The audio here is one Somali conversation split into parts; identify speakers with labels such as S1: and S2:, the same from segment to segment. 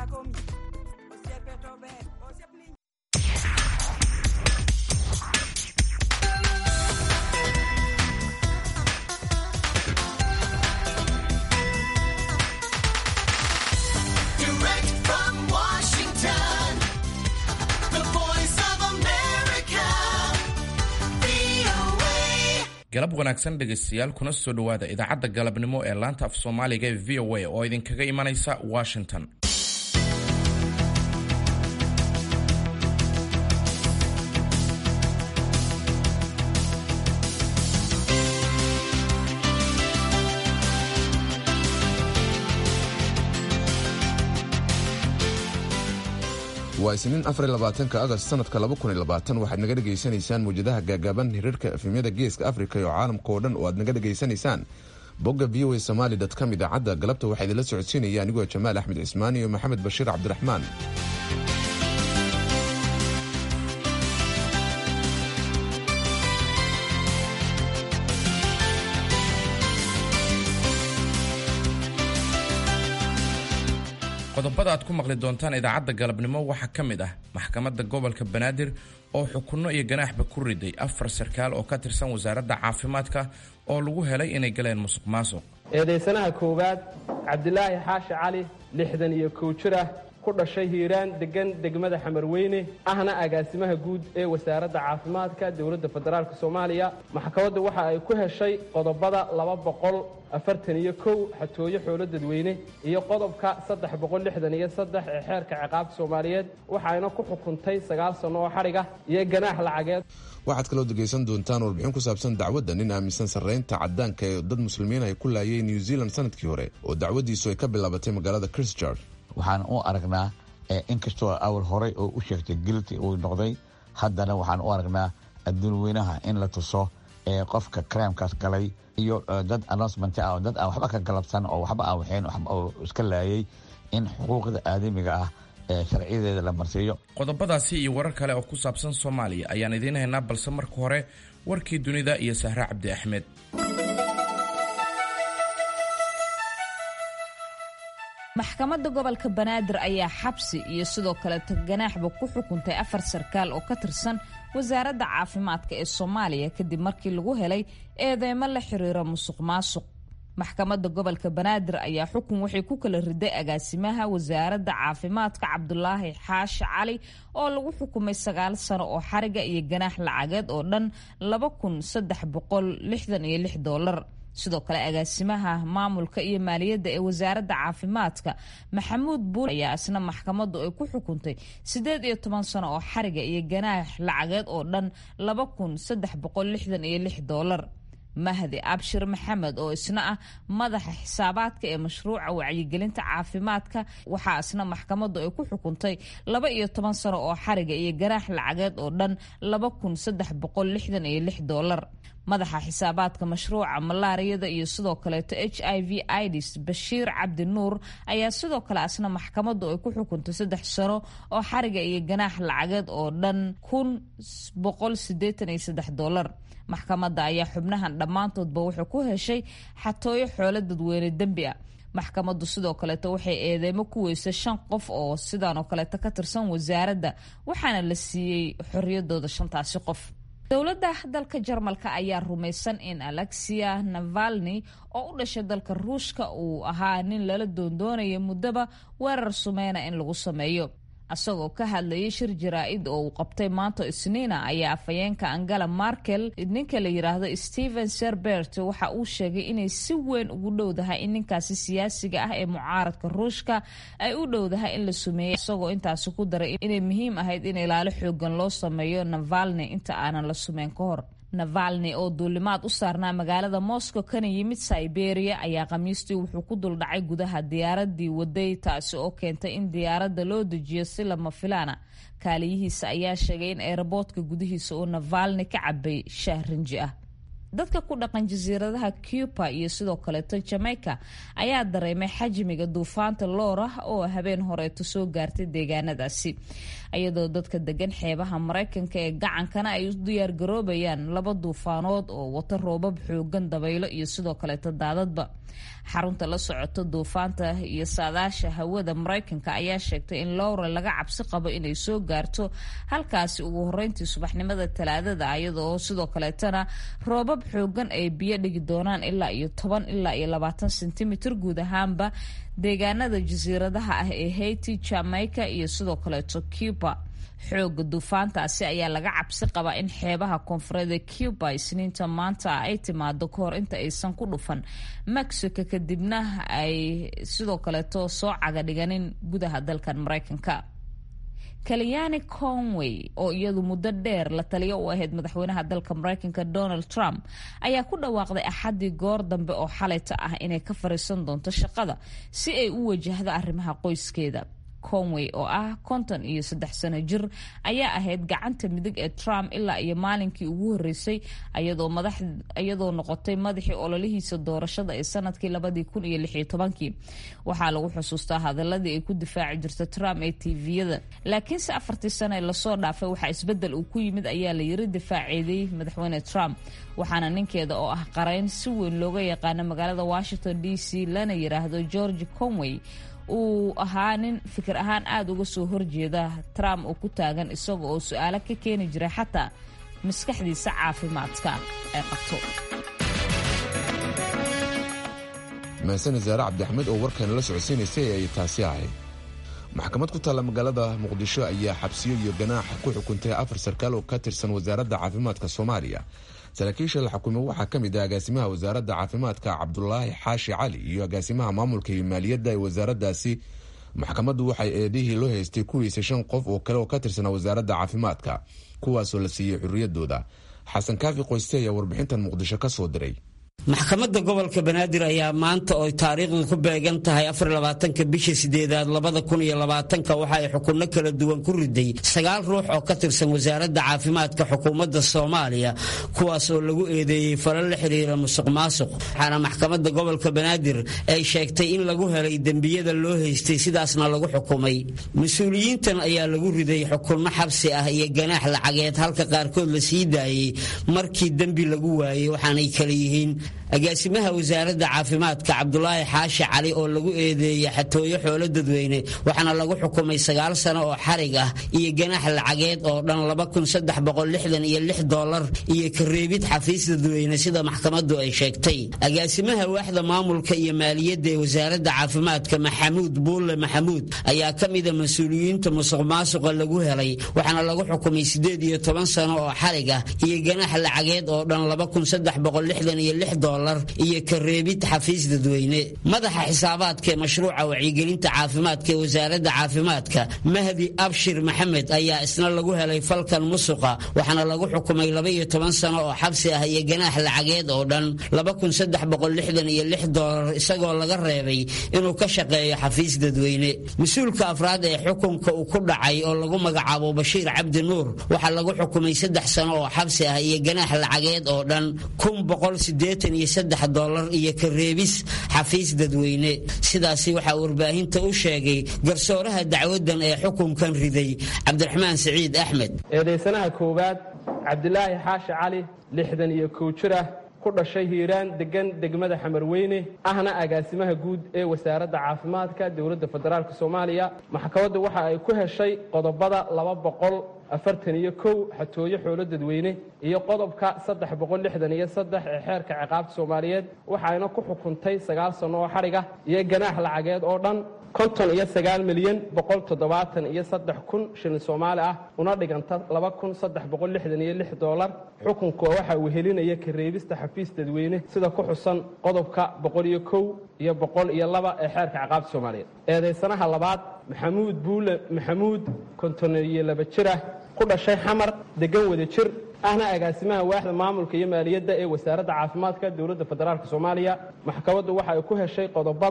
S1: Direct from Washington, the voice of America, VOA.
S2: galab wanaagsan dhegaystayaal kuna soo dhowaada idaacadda galabnimo ee laanta af soomaaliga ee v o a oo idinkaga imanaysa washington
S3: waa isniin afar labaatanka agast sanadka laba kun iyo labaatan waxaad naga dhegaysanaysaan muwjadaha gaagaaban hirarka efemyada geeska afrika iyo caalamka oo dhan oo aad naga dhegaysanaysaan bogga v o a somaali com idaacadda galabta waxaa idinla socodsiinaya anigoo jamaal axmed cismaan iyo maxamed bashiir cabdiraxmaan
S2: qodobada aad ku maqli doontaan idaacadda galabnimo waxaa ka mid ah maxkamadda gobolka banaadir oo xukunno iyo ganaaxba ku riday afar sarkaal oo ka tirsan wasaaradda caafimaadka oo lagu helay inay galeen musuq maasuq
S4: eedaysanaha koowaad cabdilaahi xaashi cali lixdan iyo kow jir ah ku dhashay hiiraan deggan degmada xamarweyne ahna agaasimaha guud ee wasaaradda caafimaadka dowladda federaalk soomaaliya maxkamaddu waxa ay ku heshay qodobada laba boqol afartan iyo kow xatooyo xoolo dadweyne iyo qodobka saddex boqol lixdan iyo saddex ee xeerka ciqaabta soomaaliyeed waxayna ku xukuntay sagaal sanno oo xadhiga iyo ganaax lacageed
S3: waxaad kaloo dhegaysan doontaan warbixin ku saabsan dacwadda nin aaminsan sarreynta caddaanka ee dad muslimiin ay ku laayay new zealand sanadkii hore oo dacwaddiisu ay ka bilaabatay magaalada christchurch
S5: waxaan u aragnaa inkastoo awal horey oo u sheegtay gilti uu noqday haddana waxaan u aragnaa adduun weynaha in la tuso ee qofka crimekaas galay iyo dad announcement ah oo dad aan waxba ka galabsan oo waxba aan waxayn oo iska laayay in xuquuqda aadamiga ah ee sharciyadeeda la marsiiyo
S2: qodobadaasi iyo warar kale oo ku saabsan soomaaliya ayaan idiin haynaa balse marka hore warkii dunida iyo sahre cabdi axmed
S6: maxkamadda gobolka banaadir ayaa xabsi iyo sidoo kaleeto ganaaxba ku xukuntay afar sarkaal oo ka tirsan wasaaradda caafimaadka ee soomaaliya kadib markii lagu helay eedeymo la xiriira musuq maasuq maxkamadda gobolka banaadir ayaa xukun waxay ku kala riday agaasimaha wasaaradda caafimaadka cabdulaahi xaashi cali oo lagu xukumay sagaal sano oo xariga iyo ganaax lacageed oo dhan laba kun saddex boqol lixdan iyo lix doolar sidoo kale agaasimaha maamulka iyo maaliyadda ee wasaaradda caafimaadka maxamuud buur ayaa isna maxkamaddu ay ku xukuntay siddeed iyo toban sano oo xariga iyo ganaax lacageed oo dhan laba kun saddex boqol lixdan iyo lix doolar mahdi abshir maxamed oo isna ah madaxa xisaabaadka ee mashruuca wacyigelinta caafimaadka waxaa isna maxkamaddu ay ku xukuntay laba iyo toban sano oo xariga iyo ganaax lacageed oo dhan laba kun saddex boqol lixdan iyo lix doolar madaxa xisaabaadka mashruuca malaariyada iyo sidoo kaleeto h i v ids bashiir cabdi nuur ayaa sidoo kale asna maxkamaddu ay ku xukuntay saddex sano oo xariga iyo ganaax lacageed oo dhan kun boqol sideetan iyo saddex doolar maxkamadda ayaa xubnahan dhammaantoodba wuxuu ku heshay xatooyo xoolo dadweyne dembi ah maxkamaddu sidoo kaleeto waxay eedeymo ku weysay shan qof oo sidaan oo kaleeto ka tirsan wasaaradda waxaana la siiyey xorriyadooda shantaasi qof dowladda dalka jarmalka ayaa rumaysan in alexia navalni oo u dhashay dalka ruushka uu ahaa nin lala doondoonaya muddaba weerar sumeyna in lagu sameeyo isagoo ka hadlayay shir jaraa-id oo uu qabtay maanta isniina ayaa afhayeenka angela markel ninka la yidhaahdo stephen serbert waxa uu sheegay inay si weyn ugu dhowdahay in ninkaasi siyaasiga ah ee mucaaradka ruushka ay u dhowdahay in la sumeeyey isagoo intaasi ku daray inay muhiim ahayd in ilaalo xoogan loo sameeyo navalni inta aanan la sumeyn ka hor navalni oo duulimaad u saarnaa magaalada moscow kana yimid siberia ayaa khamiistii wuxuu ku duldhacay gudaha diyaaradii waday taasi oo keentay in diyaaradda loo dejiyo si lama filaana kaaliyihiisa ayaa sheegay in eeraboodka gudihiisa uu navalni ka cabay shaah rinji ah dadka ku dhaqan jasiiradaha cuba iyo sidoo kaleeto jamaica ayaa dareemay xajmiga duufaanta loora oo habeen horeeto soo gaartay deegaanadaasi iyadoo dadka degan xeebaha maraykanka ee gacankana ay u diyaargaroobayaan laba duufaanood oo wata roobab xoogan dabaylo iyo sidoo kaleeto daadadba xarunta la socoto duufaanta iyo saadaasha hawada maraykanka ayaa sheegtay in lowra laga cabsi qabo inay soo gaarto halkaasi ugu horeyntii subaxnimada talaadada iyadoo sidoo kaleetana roobab xoogan ay biyo dhigi doonaan ilaa iyo toban ilaa iyo labaatan sentimitir guud ahaanba deegaanada jasiiradaha ah ee haiti jamaica iyo sidoo kaleeto cuba xooga duufaantaasi ayaa laga cabsi qabaa in xeebaha koonfureeda cuba isniinta maanta ay timaado kahor inta aysan ku dhufan mexico kadibna ay sidoo kaleeto soo caga dhiganin gudaha dalkan maraykanka kalyani conway oo iyadu muddo dheer la taliyo u ahayd madaxweynaha dalka maraykanka donald trump ayaa ku dhawaaqday axaddii goor dambe oo xalayta ah inay ka fariisan doonto shaqada si ay u wajahdo arrimaha qoyskeeda conway oo ah konton iyo saddex sano jir ayaa ahayd gacanta midig ee trump ilaa iyo maalinkii ugu horeysay iyadoo noqotay madaxii ololihiisa doorashada ee sanadkii labadii kun iyo lix iyo tobankii waxaa lagu xusuustaa hadaladii ay ku difaaci jirta trump ee tviyada laakiinse afartii sano ee lasoo dhaafay waxaa isbedel uu ku yimid ayaa la yiri difaaceeday madaxweyne trump waxaana ninkeeda oo ah qarayn si weyn looga yaqaano magaalada washington d c lana yiraahdo george conway uu ahaa nin fikir ahaan aada uga soo horjeeda trump oo ku taagan isaga oo su-aalo ka keeni jiray xataa maskaxdiisa caafimaadka ay qabto
S3: mahasane zaare cabdixmed oo warkayna la socodsiinaysay ay taasi ahayd maxkamad ku taalla magaalada muqdisho ayaa xabsiyo iyo ganaax ku xukuntay afar sarkaal oo ka tirsan wasaaradda caafimaadka soomaaliya saraakiisha la xukumay waxaa ka mid ah agaasimaha wasaaradda caafimaadka cabdulaahi xaashi cali iyo agaasimaha maamulka iyo maaliyadda ee wasaaraddaasi maxkamaddu waxay eedihii loo haystay kuwiisa shan qof oo kale oo ka tirsanaa wasaaradda caafimaadka kuwaasoo la siiyey xurriyaddooda xasan kaafi qoyste ayaa warbixintan muqdisho ka soo diray
S7: maxkamadda gobolka banaadir ayaa maanta oo taariikhdu ku beegan tahay afarlabaatanka bisha sideedaad labada kun iyo labaatanka waxa ay xukunno kala duwan ku riday sagaal ruux oo ka tirsan wasaaradda caafimaadka xukuumadda soomaaliya kuwaas oo lagu eedeeyey falal la xiriira musuq maasuq waxaana maxkamadda gobolka banaadir ay sheegtay in lagu helay dembiyada loo haystay sidaasna lagu xukumay mas-uuliyiintan ayaa lagu riday xukunno xabsi ah iyo ganaax lacageed halka qaarkood la sii daayey markii dembi lagu waayey waxaanay kala yihiin agaasimaha wasaaradda caafimaadka cabdulaahi xaashi cali oo lagu eedeeyey xatooyo xoolo dadweyne waxaana lagu xukumay sagaal sano oo xarig ah iyo ganaax lacageed oo dhan laba kun saddex boqol lixdan iyo lix doolar iyo kareebid xafiis dadweyne sida maxkamaddu ay sheegtay agaasimaha waaxda maamulka iyo maaliyadda ee wasaaradda caafimaadka maxamuud buulle maxamuud ayaa ka mida mas-uuliyiinta musuq maasuqa lagu helay waxaana lagu xukumay sideed iyo toban sano oo xarig ah iyo ganaax lacageed oo dhan laba kun saddex boqol lixdan iyo lix doolar iyo kareebid xafiis dadweyne madaxa xisaabaadka ee mashruuca wacyigelinta caafimaadka ee wasaaradda caafimaadka mahdi abshir maxamed ayaa isna lagu helay falkan musuqa waxaana lagu xukumay laba iyo toban sano oo xabsi ah iyo ganaax lacageed oo dhan laba kun saddex boqol lixdan iyo lix doolar isagoo laga reebay inuu ka shaqeeyo xafiis dadweyne mas-uulka afraad ee xukunka uu ku dhacay oo lagu magacaabo bashiir cabdi nuur waxaa lagu xukumay saddex sano oo xabsi ah iyo ganaax lacageed oo dhan kun boqol sideetan iyo saddex doolar iyo kareebis xafiis dadweyne sidaasi waxaa warbaahinta u sheegay garsooraha dacwadan ee xukunkan riday cabdiraxmaan siciid axmed
S4: eedaysanaha koowaad cabdilaahi xaashi cali lixdan iyo kow jir ah ku dhashay hiiraan degan degmada xamarweyne ahna agaasimaha guud ee wasaaradda caafimaadka dowladda federaalk soomaaliya maxkamaddu waxa ay ku heshay qodobada laba boqol afartan iyo kow xatooyo xoolo dadweyne iyo qodobka saddex boqol lixdan iyo saddex ee xeerka ciqaabta soomaaliyeed waxayna ku xukuntay sagaal sanno oo xadhig ah iyo ganaax lacageed oo dhan konton iyo sagaal milyan boqol toddobaatan iyo saddex kun shilin soomaali ah una dhiganta laba kun saddex boqol lixdan iyo lix doolar xukunka waxa uu helinaya kareebista xafiis dadweyne sida ku xusan qodobka boqol iyo kow iyo boqol iyo laba ee xeerka ciqaabta soomaaliyeed eedaysanaha labaad maxamuud buule maxamuud konton iyo laba jir ah ku dhashay xamar degan wada jir ahna agaasimaha waaxda maamulka iyo maaliyadda ee wasaaradda caafimaadka dowladda federaalk soomaaliya maxkamaddu waxa ay ku heshay qodobada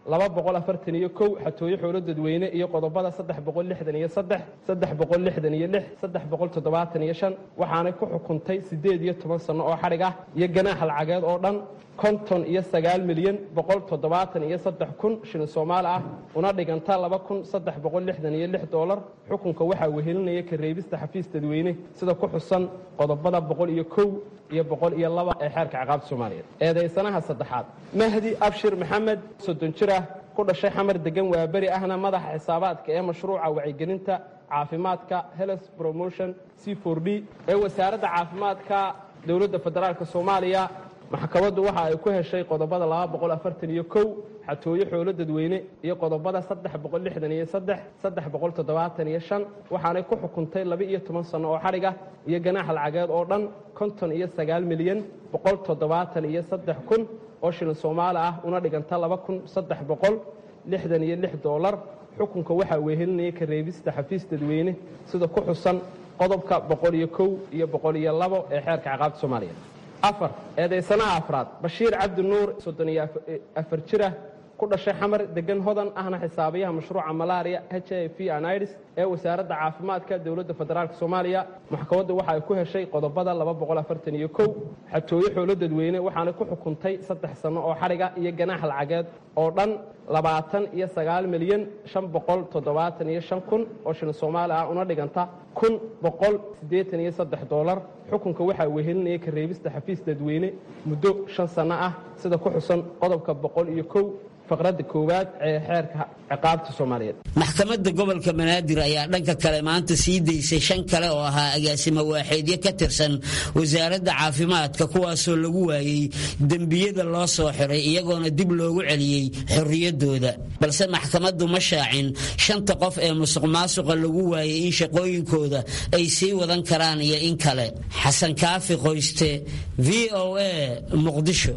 S4: laba boqol afartan iyo kow xatooyo xoolo dadweyne iyo qodobada saddex boqol lixdan iyo saddex saddex boqol lixdan iyo lix saddex boqol toddobaatan iyo shan waxaanay ku xukuntay siddeed iyo toban sanno oo xadhig ah iyo ganaax lacageed oo dhan konton iyo sagaal milyan boqol toddobaatan iyo saddex kun shilin soomaali ah una dhiganta laba kun saddex boqol lixdan iyo lix doolar xukunka waxaa wehelinaya ka reebista xafiis dadweyne sida ku xusan qodobada boqol iyo kow iyo boqol iyo laba ee xeerka ciqaabta soomaaliyeed eedaysanaha saddexaad mahdi abshir maxamed soddon jir ah ku dhashay xamar degan waaberi ahna madaxa xisaabaadka ee mashruuca wacyigelinta caafimaadka health promotion c for d ee wasaaradda caafimaadka dowladda federaalk soomaaliya maxkamaddu waxa ay ku heshay qodobada laba boqol afartan iyo kow xatooyo xoolo dadweyne iyo qodobada saddex boqol lixdan iyo saddex saddex boqol toddobaatan iyo shan waxaanay ku xukuntay laba iyo toban sanno oo xadhig ah iyo ganaax lacageed oo dhan konton iyo sagaal milyan boqol toddobaatan iyo saddex kun oo shilin soomaali ah una dhiganta laba kun saddex boqol lixdan iyo lix doolar xukunka waxaa wehelinaya ka reebista xafiis dadweyne sida ku xusan qodobka boqol iyo kow iyo boqol iyo labo ee xeerka ciqaabta soomaaliya afar eedaysanaha afraad bashiir cabdi nuur soddon iyo afar jirah ku dhashay xamar degan hodan ahna xisaabiyaha mashruuca malaria h i v anids ee wasaaradda caafimaadka dowladda federaalk soomaaliya maxkamaddu waxa ay ku heshay qodobada laba boqol afartan iyo kow xatooyo xoolo dadweyne waxaanay ku xukuntay saddex sanno oo xadhiga iyo ganaax lacageed oo dhan labaatan iyo sagaal milyan shan boqol toddobaatan iyo shan kun oo shilin soomaali ah una dhiganta kun boqol siddeetan iyo saddex doolar xukunka waxaa wehelinaya ka reebista xafiis dadweyne muddo shan sanno ah sida ku xusan qodobka boqol iyo kow faqradda koowaad ee xeerka ciqaabta soomaaliyeed
S7: maxkamadda gobolka banaadir ayaa dhanka kale maanta sii daysay shan kale oo ahaa agaasimo waaxeedyo ka tirsan wasaaradda caafimaadka kuwaasoo lagu waayey dembiyada loo soo xiray iyagoona dib loogu celiyey xorriyadooda balse maxkamaddu ma shaacin shanta qof ee musuq maasuqa lagu waayey in shaqooyinkooda ay sii wadan karaan iyo in kale xasan kaafi qoyste v o a muqdisho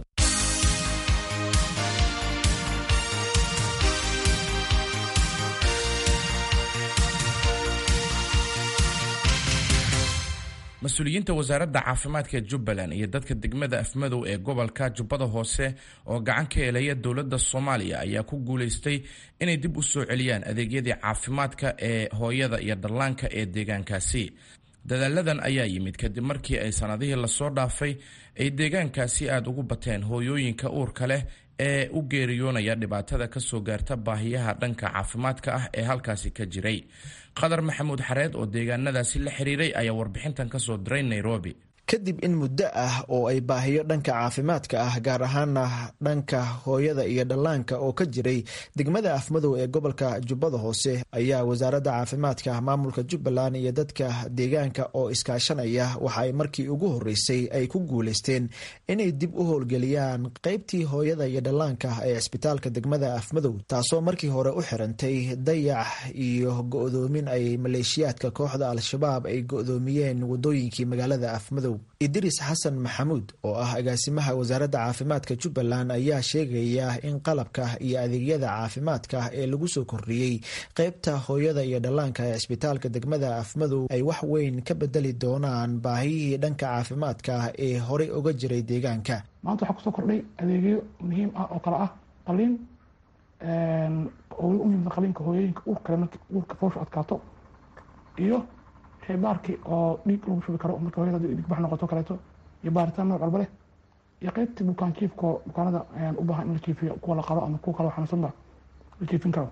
S2: mas-uuliyiinta wasaaradda caafimaadka jubbaland iyo dadka degmada afmadow ee gobolka jubbada hoose oo gacan ka helaya dowladda soomaaliya ayaa ku guulaystay inay dib u soo celiyaan adeegyadii caafimaadka ee hooyada iyo dhallaanka ee deegaankaasi dadaaladan ayaa yimid kadib markii ay sannadihii lasoo dhaafay ay deegaankaasi aada ugu bateen hooyooyinka uurka leh ee u geeriyoonaya dhibaatada ka soo gaarta baahiyaha dhanka caafimaadka ah ee halkaasi ka jiray qadar maxamuud xareed oo deegaanadaasi la xiriiray ayaa warbixintan ka soo diray nairobi
S8: kadib in muddo ah oo ay baahiyo dhanka caafimaadka ah gaar ahaana dhanka hooyada iyo dhallaanka oo ka jiray degmada afmadow ee gobolka jubbada hoose ayaa wasaaradda caafimaadka maamulka jubbaland iyo dadka deegaanka oo iskaashanaya waxa ay markii ugu horeysay ay ku guuleysteen inay dib u howlgeliyaan qeybtii hooyada iyo dhallaanka ee cisbitaalka degmada afmadow taasoo markii hore u xirantay dayax iyo go-doomin ay maleeshiyaadka kooxda al-shabaab ay go-doomiyeen wadooyinkii magaalada afmadow idris xasan maxamuud oo ah agaasimaha wasaaradda caafimaadka jubbaland ayaa sheegaya in qalabka iyo adeegyada caafimaadka ee lagu soo kordhiyey qeybta hooyada iyo dhallaanka ee cisbitaalka degmada afmadow ay wax weyn ka bedeli doonaan baahiyihii dhanka caafimaadka ee horey uga jiray deegaanka
S9: maanta waxaa kusoo kordhay adeegyo muhiim ah oo kale ah qaliin oo u yimid qaliinka hooyooyinka uur kale markii uurka fooshu adkaato iyo baarkii oo dhiig lagu shubi karo marka hooyada dhigbax noqoto kaleeto iyo baaritaan nooc walba leh iyo qeybtii bukaan jiifko bukaanada u baahan in la jiifiyo kuwa la qalo ama kuwa kale xanuunsanba la jiifin karo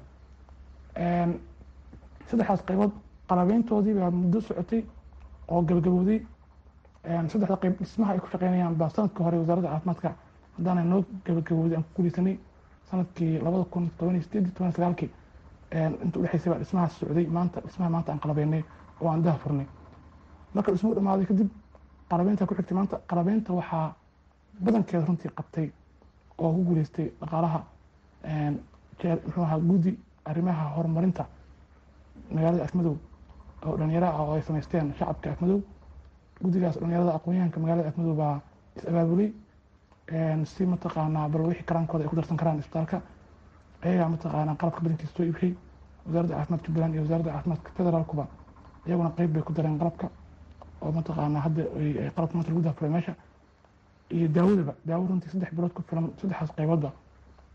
S9: saddexdaas qaybood qalabeyntoodii baa muddo socotay oo gabagabooday saddexda qayb dhismaha ay ku shaqeynayaan baa sanadkii hore wasaaradda caafimaadka haddaana noo gabagabooday aan ku guuleysanay sanadkii labada kun toban iyo sideed toban iyo sagaalkii inta udhexeysay baa dhismahaas socday maanta dhismaha maanta aan qalabeynay oo aan daha furnay marka dhismuhu dhamaaday kadib qalabeynta ku xigtay maanta qalabeynta waxaa badankeeda runtii qabtay oo ku guuleystay dhaqaalaha muxuu ahaa guddi arrimaha horumarinta magaalada afmadow oo dhalinyaro ah oo ay samaysteen shacabka afmadow guddigaas dhalinyarada aqoonyahanka magaalada afmadow baa is abaabulay si mataqaanaa bal wixii karaankooda ay ku darsan karaan isbitaalka ayagaa mataqaanaa qalabka badankiisa soo iibshay wasaaradda caafimaadka jubbaland iyo wasaaradda caafimaadka federaalkuba iyaguna qeyb bay ku dareen qalabka oo mataqaanaa hadda qalabka maanta lagu daafuray meesha iyo daawadaba daawo runtii saddex bilood ku filan saddexdaas qayboodba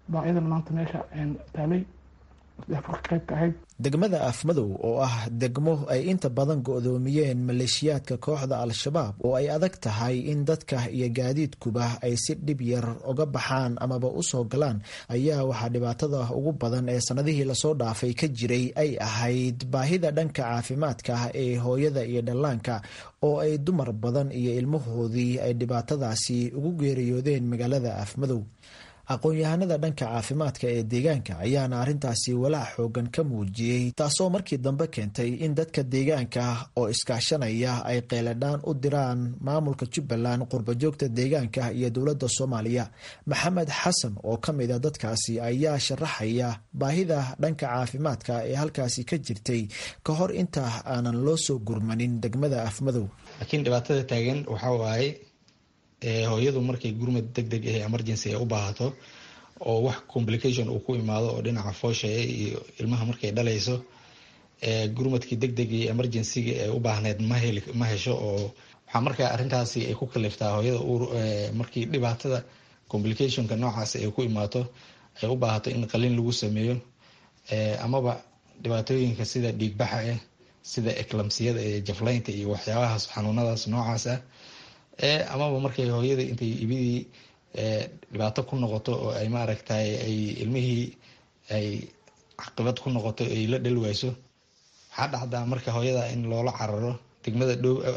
S9: baa iyadana maanta meesha taalay afurka qayb ka ahayd
S8: degmada afmadow oo ah degmo ay inta badan go-doomiyeen maleeshiyaadka kooxda al-shabaab oo ay adag tahay in dadka iyo gaadiidkuba ay si dhib yar uga baxaan amaba usoo galaan ayaa waxaa dhibaatada ugu badan ee sanadihii lasoo dhaafay ka jiray ay ahayd baahida dhanka caafimaadka ee hooyada iyo dhallaanka oo ay dumar badan iyo ilmahoodii ay dhibaatadaasi ugu geeriyoodeen magaalada afmadow aqoon-yahanada dhanka caafimaadka ee deegaanka ayaana arrintaasi walaac xoogan ka muujiyey taasoo markii dambe keentay in dadka deegaanka oo iskaashanaya ay qeeladhaan u diraan maamulka jubbaland qurbajoogta deegaanka iyo dowladda soomaaliya maxamed xasan oo ka mid a dadkaasi ayaa sharaxaya baahida dhanka caafimaadka ee halkaasi ka jirtay ka hor inta aanan loo soo gurmanin degmada afmadow
S10: laakiin dhibaatada taagan waxaa waaye hooyadu markay gurmad deg deg ah emergency ay u baahato oo wax complication uu ku imaado oo dhinaca foosha iyo ilmaha markay dhalayso gurmadkii deg deg iyo emergencyga ee u baahneyd maheli ma hesho oo waxaa markaa arrintaasi ay ku kaliftaa hooyada uur markii dhibaatada complicationka noocaas ay ku imaato ay u baahato in qalin lagu sameeyo amaba dhibaatooyinka sida dhiigbaxa ah sida eclamsiyada ee jaflaynta iyo waxyaabahaas xanuunadaas noocaas ah amaba markay hooyada intay ibidii dhibaato ku noqoto oo ay maaragtay ay ilmihii ay caqibad ku noqoto ay la dhali wayso waxaa dhacdaa marka hooyada in loola cararo degmada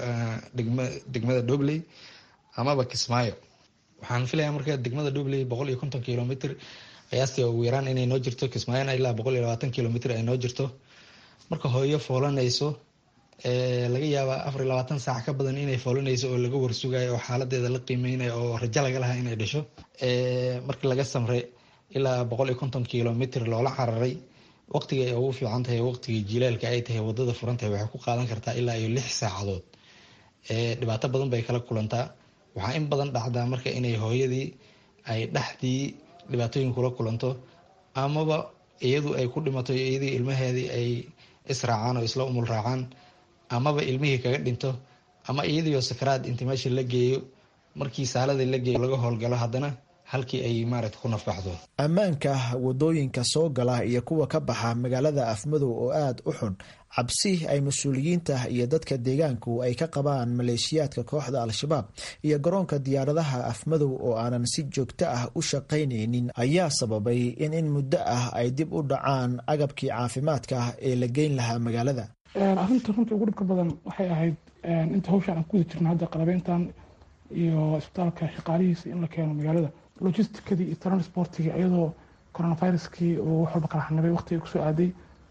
S10: degmada dobley amaba kismaayo waxaan filaya marka degmada dobley boqol iyo konton kilomitr qiyaastii ugu yaraan inay noo jirto kismaayona ilaa boqol iyo labaatan kilomitr ay noo jirto marka hooyo foolanayso laga yaabaa afar iyo labaatan saac ka badan inay foolanayso oo laga warsugayo oo xaaladeeda la qiimeynayo oo rajo laga lahaa inay dhasho markii laga samray ilaa boqol iyo konton kilomitr loola cararay waqtiga ay ugu fiican tahay waqtigii jilaalka ay tahay wadada furan tahay waxay ku qaadan kartaa ilaa iyo lix saacadood dhibaato badan bay kala kulantaa waxaa in badan dhacdaa marka inay hooyadii ay dhexdii dhibaatooyin kula kulanto amaba iyadu ay ku dhimato iyadii ilmaheedii ay israacaan oo isla umul raacaan amaba ilmihii kaga dhinto ama iyadiio sakaraad inti meesha la geeyo markii saaladii la geeyo laga howlgalo haddana halkii ay maaragta ku nafbaxdo
S8: ammaanka wadooyinka soo gala iyo kuwa ka baxa magaalada afmadow oo aada u xun cabsi ay mas-uuliyiinta iyo dadka deegaanku ay ka qabaan maleeshiyaadka kooxda al-shabaab iyo garoonka diyaaradaha afmadow oo aanan si joogto ah u shaqaynaynin ayaa sababay in in muddo ah ay dib u dhacaan agabkii caafimaadka ee la geyn lahaa magaalada
S9: arrinta runtii ugu dhibka badan waxay ahayd inta hawshaan aan kuwada jirno hadda qalabeyntan iyo isbitaalka shaqaalihiisa in la keeno magaalada logisticadii iyo transportigii iyadoo coronaviruskii uu wax walba kala xanibay waqtiga kusoo aaday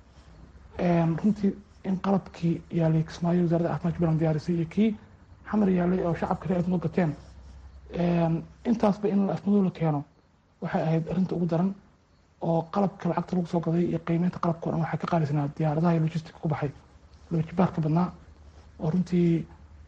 S9: runtii in qalabkii yaalay kismaayo wasaaradda caafimaadka jubbaland diyaarisay iyo kii xamar yaalay oo shacabka reer afmado gateen intaasba in afmadow la keeno waxay ahayd arrinta ugu daran oo qalabka lacagta lagu soo gaday iyo qiimeynta qalabka o dhan waxaa ka qaalisanaa diyaaradaha iyo logistica ku baxay loojibaarka badnaa oo runtii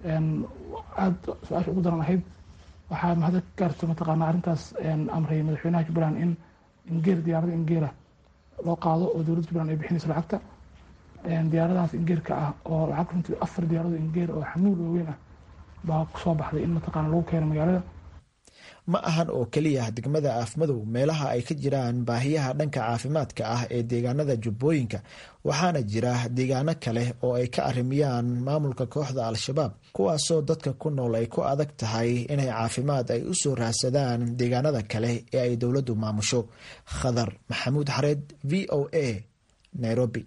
S9: aada su-aasha ugu daran ahayd waxaa mahada ka gaarto mataqaanaa arrintaas amray madaxweynaha jubbaland in ingeer diyaarada ingeera loo qaado oo dowladda jubbaland ay bixinayso lacagta diyaaradahaas ingeerka ah oo lacag runtii afar diyaarado ingeer oo xamuul waaweyn ah baa kusoo baxday in mataqaana lagu keeno magaalada
S8: ma ahan oo keliya degmada afmadow meelaha ay ka jiraan baahiyaha dhanka caafimaadka ah ee deegaanada jubbooyinka waxaana jira deegaano kale oo ay ka arimiyaan maamulka kooxda al-shabaab kuwaasoo dadka ku nool ay ku adag tahay inay caafimaad ay u soo raadsadaan deegaanada kale ee ay dowladdu maamusho khadar maxamuud xareed v o a nairobi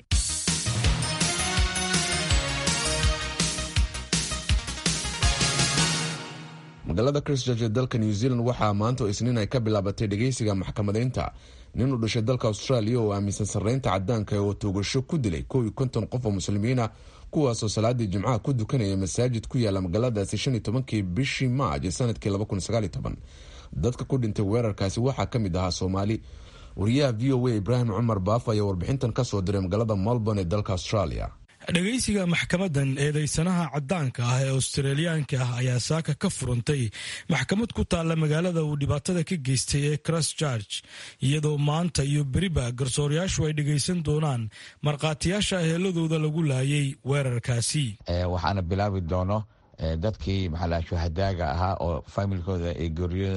S3: magaalada christchurch ee dalka new zealand waxaa maanta oo isniin ay ka bilaabatay dhegeysiga maxkamadeynta nin u dhashay dalka australia oo aaminsan sarreynta cadaanka oo toogasho ku dilay kow iyo konton qof oo muslimiina kuwaasoo salaadii jimcaha ku dukanaya masaajid ku yaala magaaladaasi shan iyo tobankii bishii maaj sanadkii laba kun sagaal iyo toban dadka ku dhintay weerarkaasi waxaa ka mid ahaa soomaali wariyaha v o a ibraahim cumar baaf ayaa warbixintan kasoo diray magaalada melbourne ee dalka australia
S11: dhegaysiga maxkamadan eedeysanaha cadaanka ah ee australiyaanka ah ayaa saaka ka furantay maxkamad ku taalla magaalada uu dhibaatada ka geystay ee christchurch iyadoo maanta iyo beriba garsoorayaashu ay dhegaysan doonaan markhaatiyaasha heeladooda lagu laayay weerarkaasi
S5: waxaana bilaabi doono dadkii maxaa shuhadaaga ahaa oo faamilkooda ay geeriyooden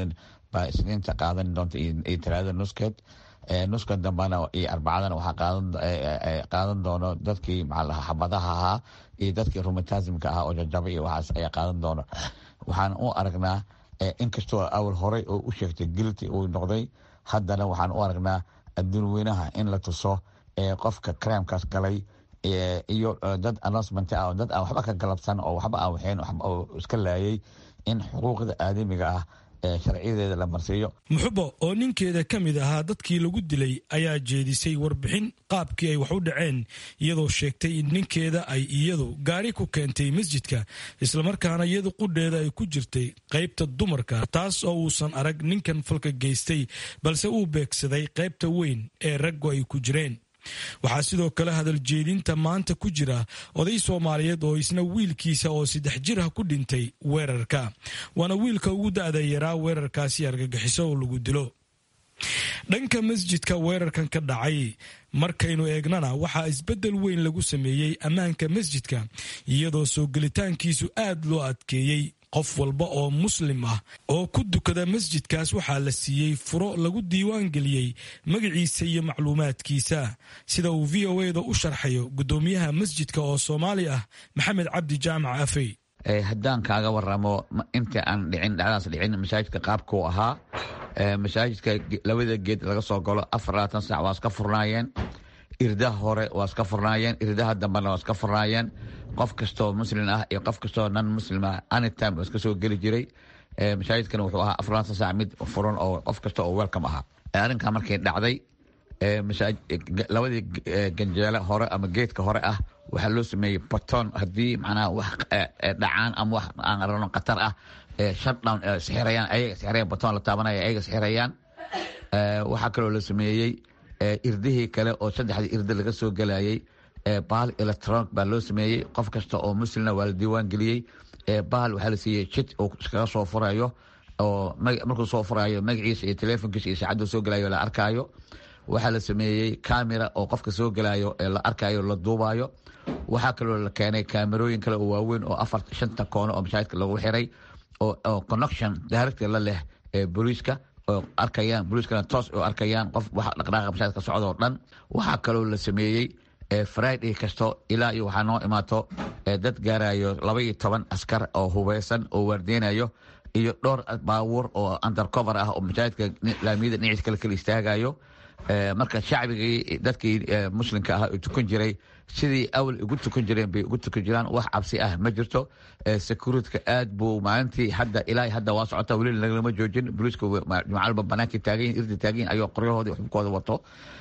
S5: baa isniinta qaadan doonta iyo talaada nuskeed nuska dambana iyo arbacadana waxaa qaadan doono dadkii maxaalaha xabadaha ahaa iyo dadkii rumatasmka ahaa oo jajaba iyo waxaas ayaa qaadan doono waxaan u aragnaa inkastoo awal horey oo u sheegtay gilti uu noqday haddana waxaan u aragnaa adduun weynaha in la tuso qofka crimekaas galay iyo dad announcement ah dad aan waxba ka galabsan oo waxba aan waxeen oo iska laayay in xuquuqda aadamiga ah sharciyadeeda la marsiiyo
S11: muxubo oo ninkeeda ka mid ahaa dadkii lagu dilay ayaa jeedisay warbixin qaabkii ay wax u dhaceen iyadoo sheegtay in ninkeeda ay iyadu gaari ku keentay masjidka islamarkaana iyadu qudheeda ay ku jirtay qaybta dumarka taas oo uusan arag ninkan falka geystay balse uu beegsaday qaybta weyn ee raggu ay ku jireen waxaa sidoo kale hadal jeedinta maanta ku jira oday soomaaliyeed oo isna wiilkiisa oo saddex jir ah ku dhintay weerarka waana wiilka ugu da-da yaraa weerarkaasi argagixiso oo lagu dilo dhanka masjidka weerarkan ka dhacay markaynu eegnana waxaa isbeddel weyn lagu sameeyey ammaanka masjidka iyadoo soo gelitaankiisu aad loo adkeeyey qof walba oo muslim ah oo ku dukada masjidkaas waxaa la siiyey furo lagu diiwaan geliyey magaciisa iyo macluumaadkiisa sida uu v o eda u sharxayo guddoomiyaha masjidka oo soomaali ah maxamed cabdi jaamac afey
S5: haddaan kaaga waramo inta aan dhicin dhacdaas dhicin masaajidka qaabkuu ahaa masaajidka labada geed laga soo galo afar labaatan sac waa iska furnaayeen irdaha hore waa iska furnaayeen irdaha dambena waa iska furnaayeen qof kastoo muslim ah iyo qof kastoo nan muslim ah anytime waa iska soo geli jiray masaajidkana wuxuu ahaa afar labaatan sac mid furan oo qof kasta oo welcome ahaa arrinkaa markay dhacday labadii ganjeele hore ama geedka hore ah waxaa loo sameeyey baton haddii macnaha wax dhacaan ama wax aan arano khatar ah shutdown sixirayaan ayaga sixirayaan baton la taabanaya ayaga sixirayaan waxaa kaloo la sameeyey irdihii kale oo saddexdii irdi laga soo gelayay bahal electronic baa loo sameeyey qof kasta oo muslimna waa la diiwaan geliyey bahal waxaa la siiyey jid uu iskaga soo furayo oo markuu soo furayo magaciisa iyo telefonkiisa iyo saacaddu soo gelayo la arkaayo waxaa la sameeyey camera oo qofka soo gelayo la arkayo la duubayo waxaa kaloo la keenay kaamerooyin kale oo waaweyn oo afar shanta koono oo masaajidka lagu xiray oo connection direct la leh booliiska oo arkayaan booliiskana toos oo arkayaan qof wax dhaqdhaaqa masaajidka socda oo dhan waxaa kaloo la sameeyey friday kasto ilaa iyo waxaa noo imaato dad gaarayo laba iyo toban askar oo hubeysan oo waardeynayo iyo dhowr baabuur oo undercover ah oo masaajidka laamiyada dhinaciisa kale kala istaagayo marka shacbigii dadkii muslimka ah tukan jiray sidii awal ugu tukan jireen bay ugu tukan jiraan wax cabsi ah ma jirto securityka aad buu maalintii hadda ilaa hadda waa socota weli lagalama joojin booliiska jumcalba banaankii taagayin irdi taagayin ayoo qoryahoodii xubkooda wato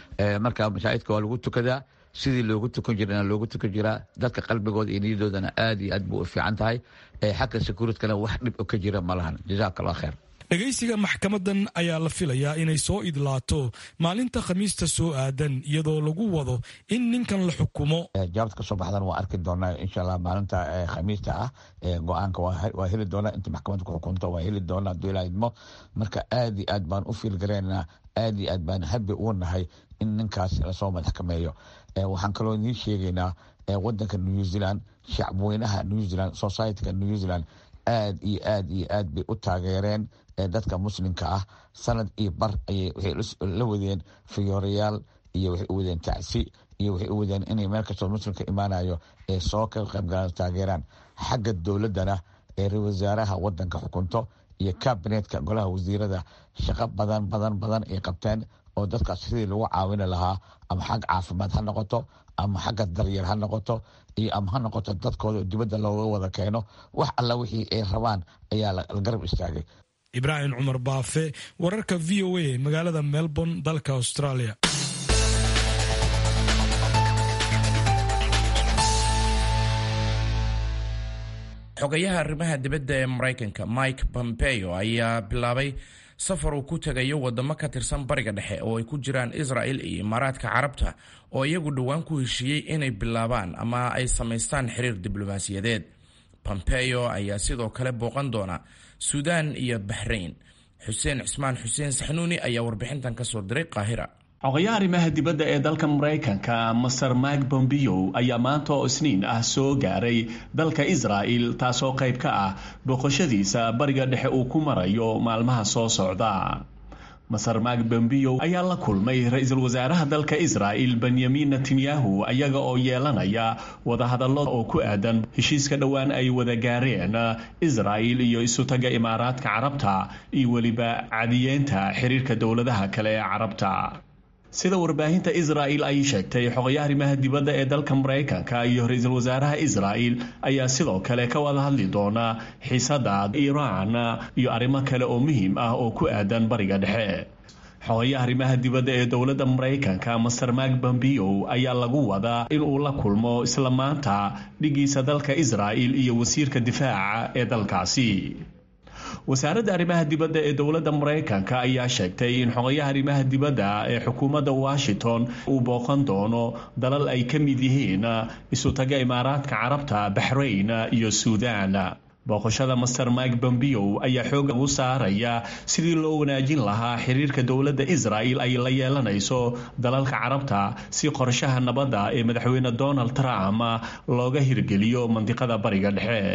S5: marka masaajidka waa lagu tukadaa sidii loogu tukan jirana loogu tukan jiraa dadka qalbigooda iyo niyadoodana aad iyo aad buu u fiican tahay xagga securitkana wax dhib ka jira ma lahan jazaak allah kheer
S11: dhegaysiga maxkamadan ayaa la filayaa inay soo idlaato maalinta khamiista soo aadan iyadoo lagu wado in ninkan la xukumo
S5: jawaabta kasoo baxdan waa arki doonaa insha allah maalinta khamiista ah go-aanka waa heli doonaa inta maxkamadda ku xukunto waa heli doonaa haduu ilaa idmo marka aad iyo aad baan u fiilgareynaa aad iyo aad baan habi ugu nahay in ninkaas lasoo madaxkameeyo waxaan kaloo idiin sheegaynaa wadanka new zealand shacbweynaha new zealand societyka new zealand aad iyo aad iyo aad bay u taageereen dadka muslimka ah sanad iyo bar ayay waxay la wadeen fiyoorayaal iyo waxay u wadeen tacsi iyo waxay u wadeen inay meel kastoo muslimka imaanayo ee soo ka qaybgalaan taageeraan xagga dowladdana ee ra wasaaraha wadanka xukunto iyo kabinetka golaha wasiirada shaqo badan badan badan ay qabteen oo dadkaas sidii lagu caawini lahaa ama xag caafimaad ha noqoto ama xagga daryeel ha noqoto iyo ama ha noqoto dadkooda dibadda looga wada keeno wax alla wixii ay rabaan ayaa la garab istaagay
S11: ibraahim cumar baafe wararka v o a magaalada melbourne dalka australia
S2: xogayaha arrimaha dibadda ee maraykanka mike pompeo ayaa bilaabay safar uu ku tegayo wadamo ka tirsan bariga dhexe oo ay ku jiraan israel iyo imaaraadka carabta oo iyagu dhowaan ku heshiiyey inay bilaabaan ama ay samaystaan xiriir diblomaasiyadeed pompeo ayaa sidoo kale booqan doona suudaan iyo baxrayn xuseen cismaan xuseen saxnuuni ayaa warbixintan ka soo diray qaahira
S12: xogayaha arrimaha dibadda ee dalka maraykanka master mike bombeo ayaa maanta oo isniin ah soo gaaray dalka israa'il taasoo qayb ka ah booqashadiisa bariga dhexe uu ku marayo maalmaha soo socda maser mak bombeo ayaa la kulmay ra-iisul wasaaraha dalka israa'il benyamin netanyahu ayaga oo yeelanaya wadahadallo oo ku aadan heshiiska dhowaan ay wada gaareen israa'il iyo isutaga imaaraadka carabta iyo weliba cadiyeenta xiriirka dowladaha kale ee carabta sida warbaahinta israa'il ay sheegtay xogayaha arrimaha dibadda ee dalka maraykanka iyo ra-iisul wasaaraha israa'il ayaa sidoo kale ka wada hadli doona xiisada iiraan iyo arrimo kale oo muhiim ah oo ku aadan bariga dhexe xogayaha arrimaha dibadda ee dowladda maraykanka master mak bombeo ayaa lagu wadaa in uu la kulmo isla maanta dhigiisa dalka israa'il iyo wasiirka difaaca ee dalkaasi wasaaradda arrimaha dibadda ee dowladda maraykanka ayaa sheegtay in xogayaha arrimaha dibadda ee xukuumadda washington uu booqan doono dalal ay ka mid yihiin isutaga imaaraadka carabta baxrayn iyo suudaan booqashada master mike bombeo ayaa xooga ugu saaraya sidii loo wanaajin lahaa xiriirka dowladda israa'il ay la yeelanayso dalalka carabta si qorshaha nabadda ee madaxweyne donald trump looga hirgeliyo mandiqada bariga dhexe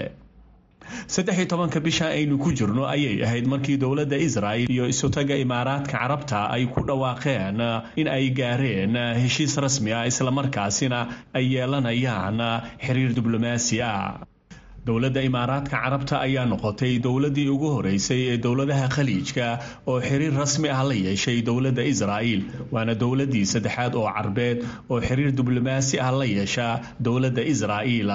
S12: saddex iyo tobanka bisha aynu ku jirno ayay ahayd markii dowladda israa'il iyo isutaga imaaraadka carabta ay ku dhawaaqeen in ay gaareen heshiis rasmi ah islamarkaasina ay yeelanayaan xiriir diblomaasi ah dowladda imaaraadka carabta ayaa noqotay dowladdii ugu horeysay ee dowladaha khaliijka oo xiriir rasmi ah la yeeshay dowladda israa'il waana dowladdii saddexaad oo carbeed oo xiriir diblomaasi ah la yeesha dowladda israa'iil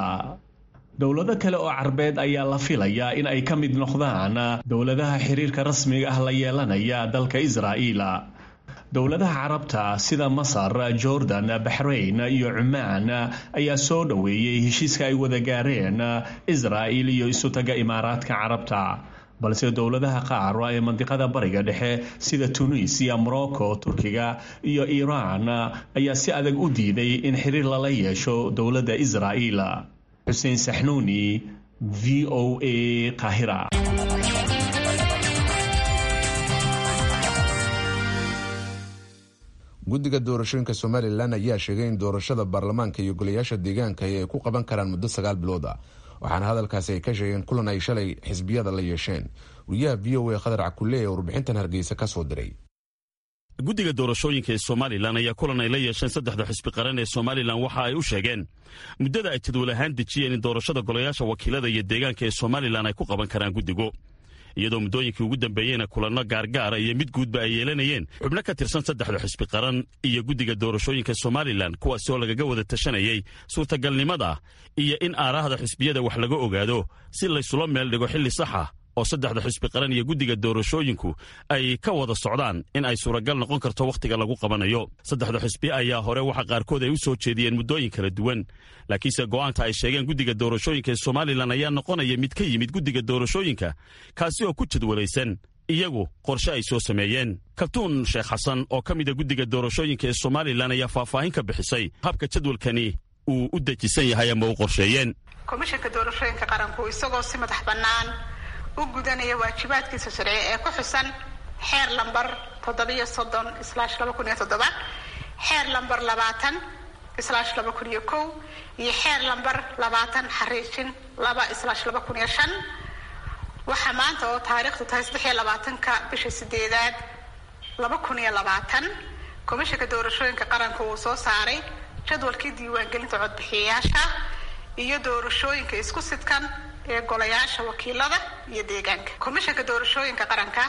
S12: dowlado kale oo carbeed ayaa la filayaa in ay ka mid noqdaan dowladaha xiriirka rasmiga ah la yeelanaya dalka israa'iil dowladaha carabta sida masar jordan baxrayn iyo cumaan ayaa soo dhoweeyey heshiiska ay wada gaareen israa'il iyo isutaga imaaraadka carabta balse dowladaha qaar ee mandiqada bariga dhexe sida tunisiya morocco turkiga iyo iiraan ayaa si adag u diiday in xiriir lala yeesho dowladda israa'iil xuseen saxnuuni v o a qahira
S3: guddiga doorashooyinka somalilan ayaa sheegay in doorashada baarlamaanka iyo golayaasha deegaanka ay ku qaban karaan muddo sagaal bilood ah waxaana hadalkaasi ay ka sheegeen kulan ay shalay xisbiyada la yeesheen wariyaha v o a khadar cakulle ee warbixintan hargeysa ka soo diray
S13: guddiga doorashooyinka ee somalilan ayaa kulan ay la yeesheen saddexda xisbi qaran ee somalilan waxa ay u sheegeen muddada ay jadwal ahaan dejiyeen in doorashada golayaasha wakiilada iyo deegaanka ee somalilan ay ku qaban karaan guddigu iyadoo muddooyinkii ugu dambeeyeyna kulanno gaargaara iyo mid guudba ay yeelanayeen xubno ka tirsan saddexda xisbi qaran iyo guddiga doorashooyinka somalilan kuwaasi oo lagaga wada tashanayay suurtagalnimada iyo in aaraahda xisbiyada wax laga ogaado si laysula meel dhigo xilli saxa oo saddexda xisbi qaran iyo guddiga doorashooyinku ay ka wada socdaan in ay suuragal noqon karto wakhtiga lagu qabanayo saddexda xisbi ayaa hore waxa qaarkood ay u soo jeediyeen muddooyin kala duwan laakiinse go'aanta ay sheegeen guddiga doorashooyinka ee somalilan ayaa noqonaya mid ka yimid guddiga doorashooyinka kaasi oo ku jadwalaysan iyagu qorshe ay soo sameeyeen kabtuun sheekh xasan oo ka mida guddiga doorashooyinka ee somalilan ayaa faahfaahin ka bixisay habka jadwalkani uu u dejisan yahay ama u qorsheeyeen
S14: komishanka doorashooyinka qaranku isagoo si madax bannaan u gudanaya waajibaadkiisa sharci ee ku xusan xeer lambar toddobiyo soddon islaash laba kun iyo toddoba xeer lambar labaatan islaash laba kun iyo kow iyo xeer lambar labaatan xariijin laba islaash laba kun iyo shan waxaa maanta oo taariikhdu tahay saddex iyo labaatanka bisha sideedaad laba kun iyo labaatan komishanka doorashooyinka qaranku uu soo saaray jadwalkii diiwaangelinta codbixiyayaasha iyo doorashooyinka isku sidkan ee golayaasha wakiilada iyo deegaanka komishanka doorashooyinka qaranka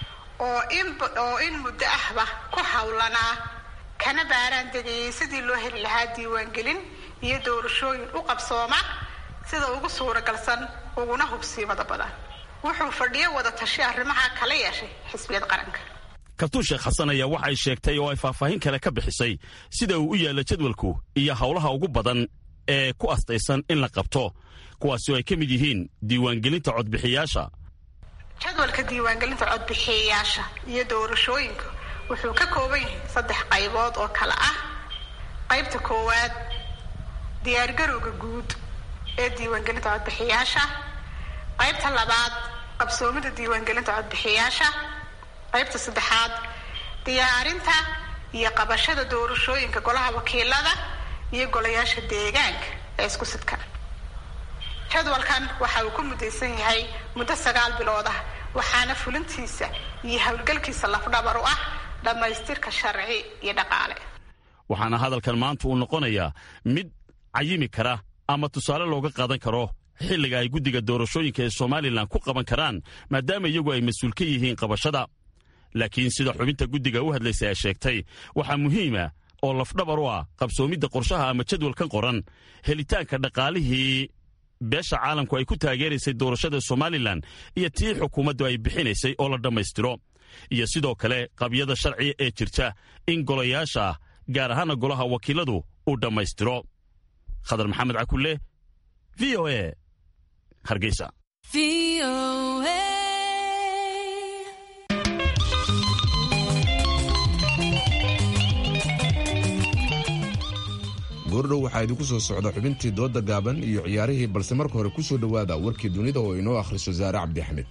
S14: oo in oo in muddo ahba ku howlanaa kana baaraan degayay sidii loo heli lahaa diiwaangelin iyo doorashooyin u qabsooma sida ugu suuragalsan uguna hubsiimada badan wuxuu fadhiyo wada tashi arrimaha kala yeeshay xisbiyada qaranka
S13: kabtuun sheekh xasan ayaa waxay sheegtay oo ay faahfaahin kale ka bixisay sida uu u yaalla jadwalku iyo howlaha ugu badan ee ku astaysan in la qabto kuwaasi oo ay ka mid yihiin diiwaangelinta codbixiyaasha
S14: jadwalka diiwaangelinta codbixiyayaasha iyo doorashooyinka wuxuu ka kooban yahay saddex qaybood oo kale ah qaybta koowaad diyaargarowga guud ee diiwaangelinta codbixiyaasha qaybta labaad qabsoomida diiwaangelinta codbixiyaasha qaybta saddexaad diyaarinta iyo qabashada doorashooyinka golaha wakiilada iyo golayaasha deegaanka ee isku sidka jadwalkan waxa uu ku mudaysan yahay muddo sagaal bilood ah waxaana fulintiisa iyo howlgalkiisa lafdhabar u ah dhammaystirka sharci iyo dhaqaale
S13: waxaana hadalkan maanta uu noqonayaa mid cayimi kara ama tusaale looga qaadan karo xilliga ay guddiga doorashooyinka ee somalilan ku qaban karaan maadaama iyagu ay mas-uul ka yihiin qabashada laakiin sida xubinta guddiga u hadlaysa ee sheegtay waxaa muhiima oo lafdhabar u ah qabsoomidda qorshaha ama jadwalkan qoran helitaanka dhaqaalihii beesha caalamku ay ku taageeraysay doorashada somalilan iyo tii xukuumaddu ay bixinaysay oo la dhammaystiro iyo sidoo kale qabyada sharciga ee jirta in golayaasha gaar ahaana golaha wakiiladu uu dhammaystiro khadar maxamed cakulle v o e hargeysa
S3: goordhow waxaa idinku soo socda xubintii dooda gaaban iyo ciyaarihii balse marka hore ku soo dhowaada warkii dunida oo inoo akhriso saare cabdi axmed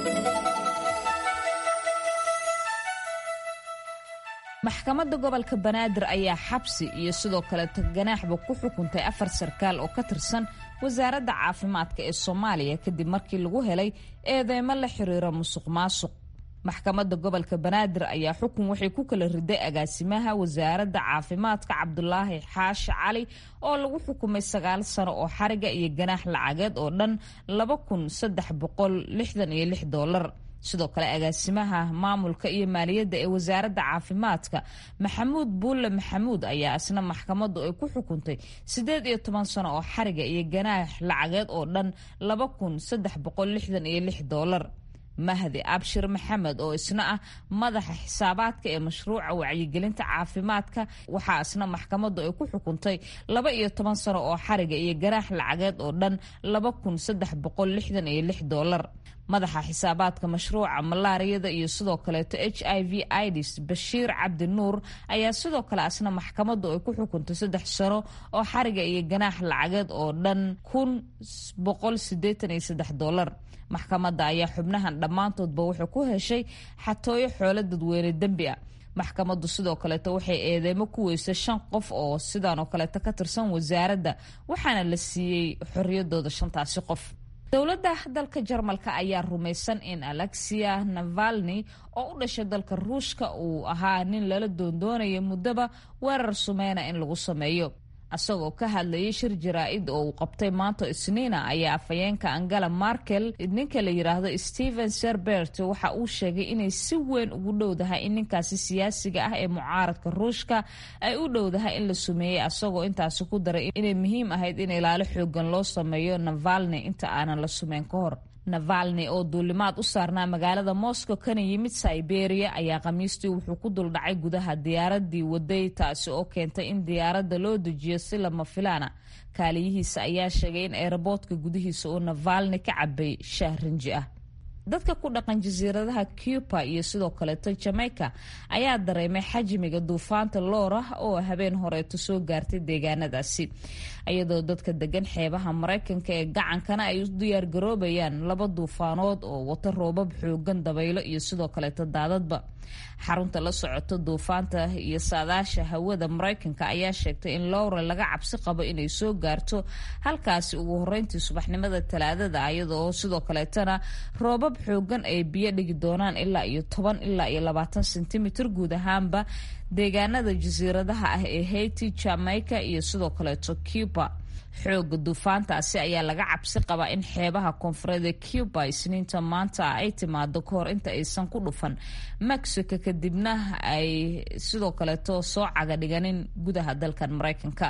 S6: maxkamadda gobolka banaadir ayaa xabsi iyo sidoo kaleeto ganaaxba ku xukuntay afar sarkaal oo ka tirsan wasaaradda caafimaadka ee soomaaliya kadib markii lagu helay eedeymo la xiriira musuq maasuq maxkamadda gobolka banaadir ayaa xukun waxay ku kala riday agaasimaha wasaaradda caafimaadka cabdulaahi xaashi cali oo lagu xukumay sagaal sano oo xariga iyo ganaax lacageed oo dhan laba kun saddex boqol lixdan iyo lix doolar sidoo kale agaasimaha maamulka iyo maaliyadda ee wasaaradda caafimaadka maxamuud buulle maxamuud ayaa isna maxkamaddu ay ku xukuntay siddeed iyo toban sano oo xariga iyo ganaax lacageed oo dhan laba kun saddex boqol lixdan iyo lix doolar mahdi abshir maxamed oo isna ah madaxa xisaabaadka ee mashruuca wacyigelinta caafimaadka waxaa isna maxkamaddu ay ku xukuntay laba iyo toban sano oo xariga iyo ganaax lacageed oo dhan laba kun saddex boqol lixdan iyo lix doolar madaxa xisaabaadka mashruuca malaariyada iyo sidoo kaleeto h i v ids bashiir cabdi nuur ayaa sidoo kale asna maxkamaddu ay ku xukuntay saddex sano oo xariga iyo ganaax lacageed oo dhan kun boqol sideetan iyo saddex doolar maxkamadda ayaa xubnahan dhammaantoodba wuxuu ku heshay xatooyo xoolo dadweyne dembi ah maxkamaddu sidoo kaleeto waxay eedeymo ku weysay shan qof oo sidan oo kaleeto ka tirsan wasaaradda waxaana la siiyey xorriyadooda shantaasi qof dowladda dalka jarmalka ayaa rumaysan in alexia navalni oo u dhashay dalka ruushka uu ahaa nin lala doondoonaya muddaba weerar sumeyna in lagu sameeyo isagoo ka hadlayay shir jaraa-id oo uu qabtay maanta isniina ayaa afhayeenka angela markel ninka la yidhaahdo stephen serbert waxa uu sheegay inay si weyn ugu dhowdahay in ninkaasi siyaasiga ah ee mucaaradka ruushka ay u dhowdahay in la sumeeyey asagoo intaasi ku daray inay muhiim ahayd in ilaalo xoogan loo sameeyo navalni inta aanan la sumeyn ka hor navalni oo duulimaad u saarnaa magaalada moscow kana yimid siberia ayaa khamiistii wuxuu ku duldhacay gudaha diyaaradii waday taasi oo keentay in diyaaradda loo dejiyo si lama filaana kaaliyihiisa ayaa sheegay in eeraboodka gudihiisa uu navalni ka cabay shaah rinji ah dadka ku dhaqan jasiiradaha cuba iyo sidoo kaleeto jamaica ayaa dareemay xajmiga duufaanta loora oo habeen horeeto soo gaartay deegaanadaasi iyadoo dadka degan xeebaha maraykanka ee gacankana ay u diyaargaroobayaan laba duufaanood oo wata roobab xoogan dabaylo iyo sidoo kaleeto daadadba xarunta la socoto duufaanta iyo saadaasha hawada maraykanka ayaa sheegtay in lowra laga cabsi qabo inay soo gaarto halkaasi ugu horeyntii subaxnimada talaadada iyadoo sidoo kaleetana roobab xoogan ay biyo dhigi doonaan ilaa iyo toban ilaa iyo labaatan sentimitir guud ahaanba deegaanada jasiiradaha ah ee haiti jamaica iyo sidoo kaleeto cuba xooga duufaantaasi ayaa laga cabsi qabaa in xeebaha koonfureed ee cuba isniinta maanta ay timaado kahor inta aysan ku dhufan mexico kadibna ay sidoo kaleeto soo caga dhiganin gudaha dalkan maraykanka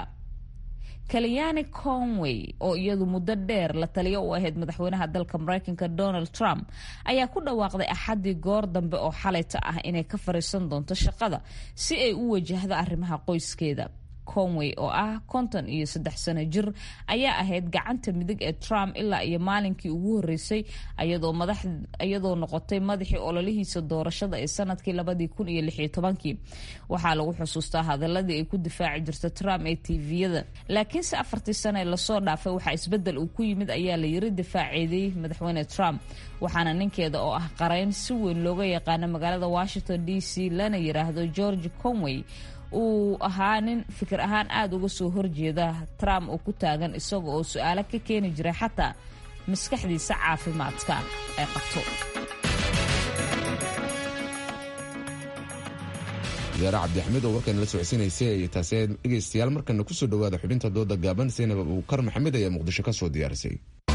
S6: kalyani conway oo iyadu muddo dheer la taliyo u ahayd madaxweynaha dalka maraykanka donald trump ayaa ku dhawaaqday axaddii goor dambe oo xalayta ah inay ka fariisan doonto shaqada si ay u wajahdo arrimaha qoyskeeda conway oo ah konton iyo saddex sano jir ayaa ahayd gacanta midig ee trump ilaa iyo maalinkii ugu horeysay iyadoo noqotay madaxii ololihiisa doorashada ee sanadkii labadii kun iyo lix iyo tobankii waxaa lagu xusuustaa hadaladii ay ku difaaci jirta trump ee tviyada laakiinse afartii sano ee lasoo dhaafay waxaa isbedel uu ku yimid ayaa la yiri difaaceeday madaxweyne trump waxaana ninkeeda oo ah qarayn si weyn looga yaqaano magaalada washington d c lana yiraahdo george conway uu ahaa nin fikir ahaan aada uga soo horjeeda trump oo ku taagan isaga oo su-aalo ka keeni jiray xataa maskaxdiisa caafimaadka ay qabto
S3: wasaare cabdixamiid oo warkan la socodsiinaysay ay taasi dhegaystayaal markana kusoo dhawaada xubinta dooda gaaban seynab abuukar maxamed ayaa muqdisho ka soo diyaarisay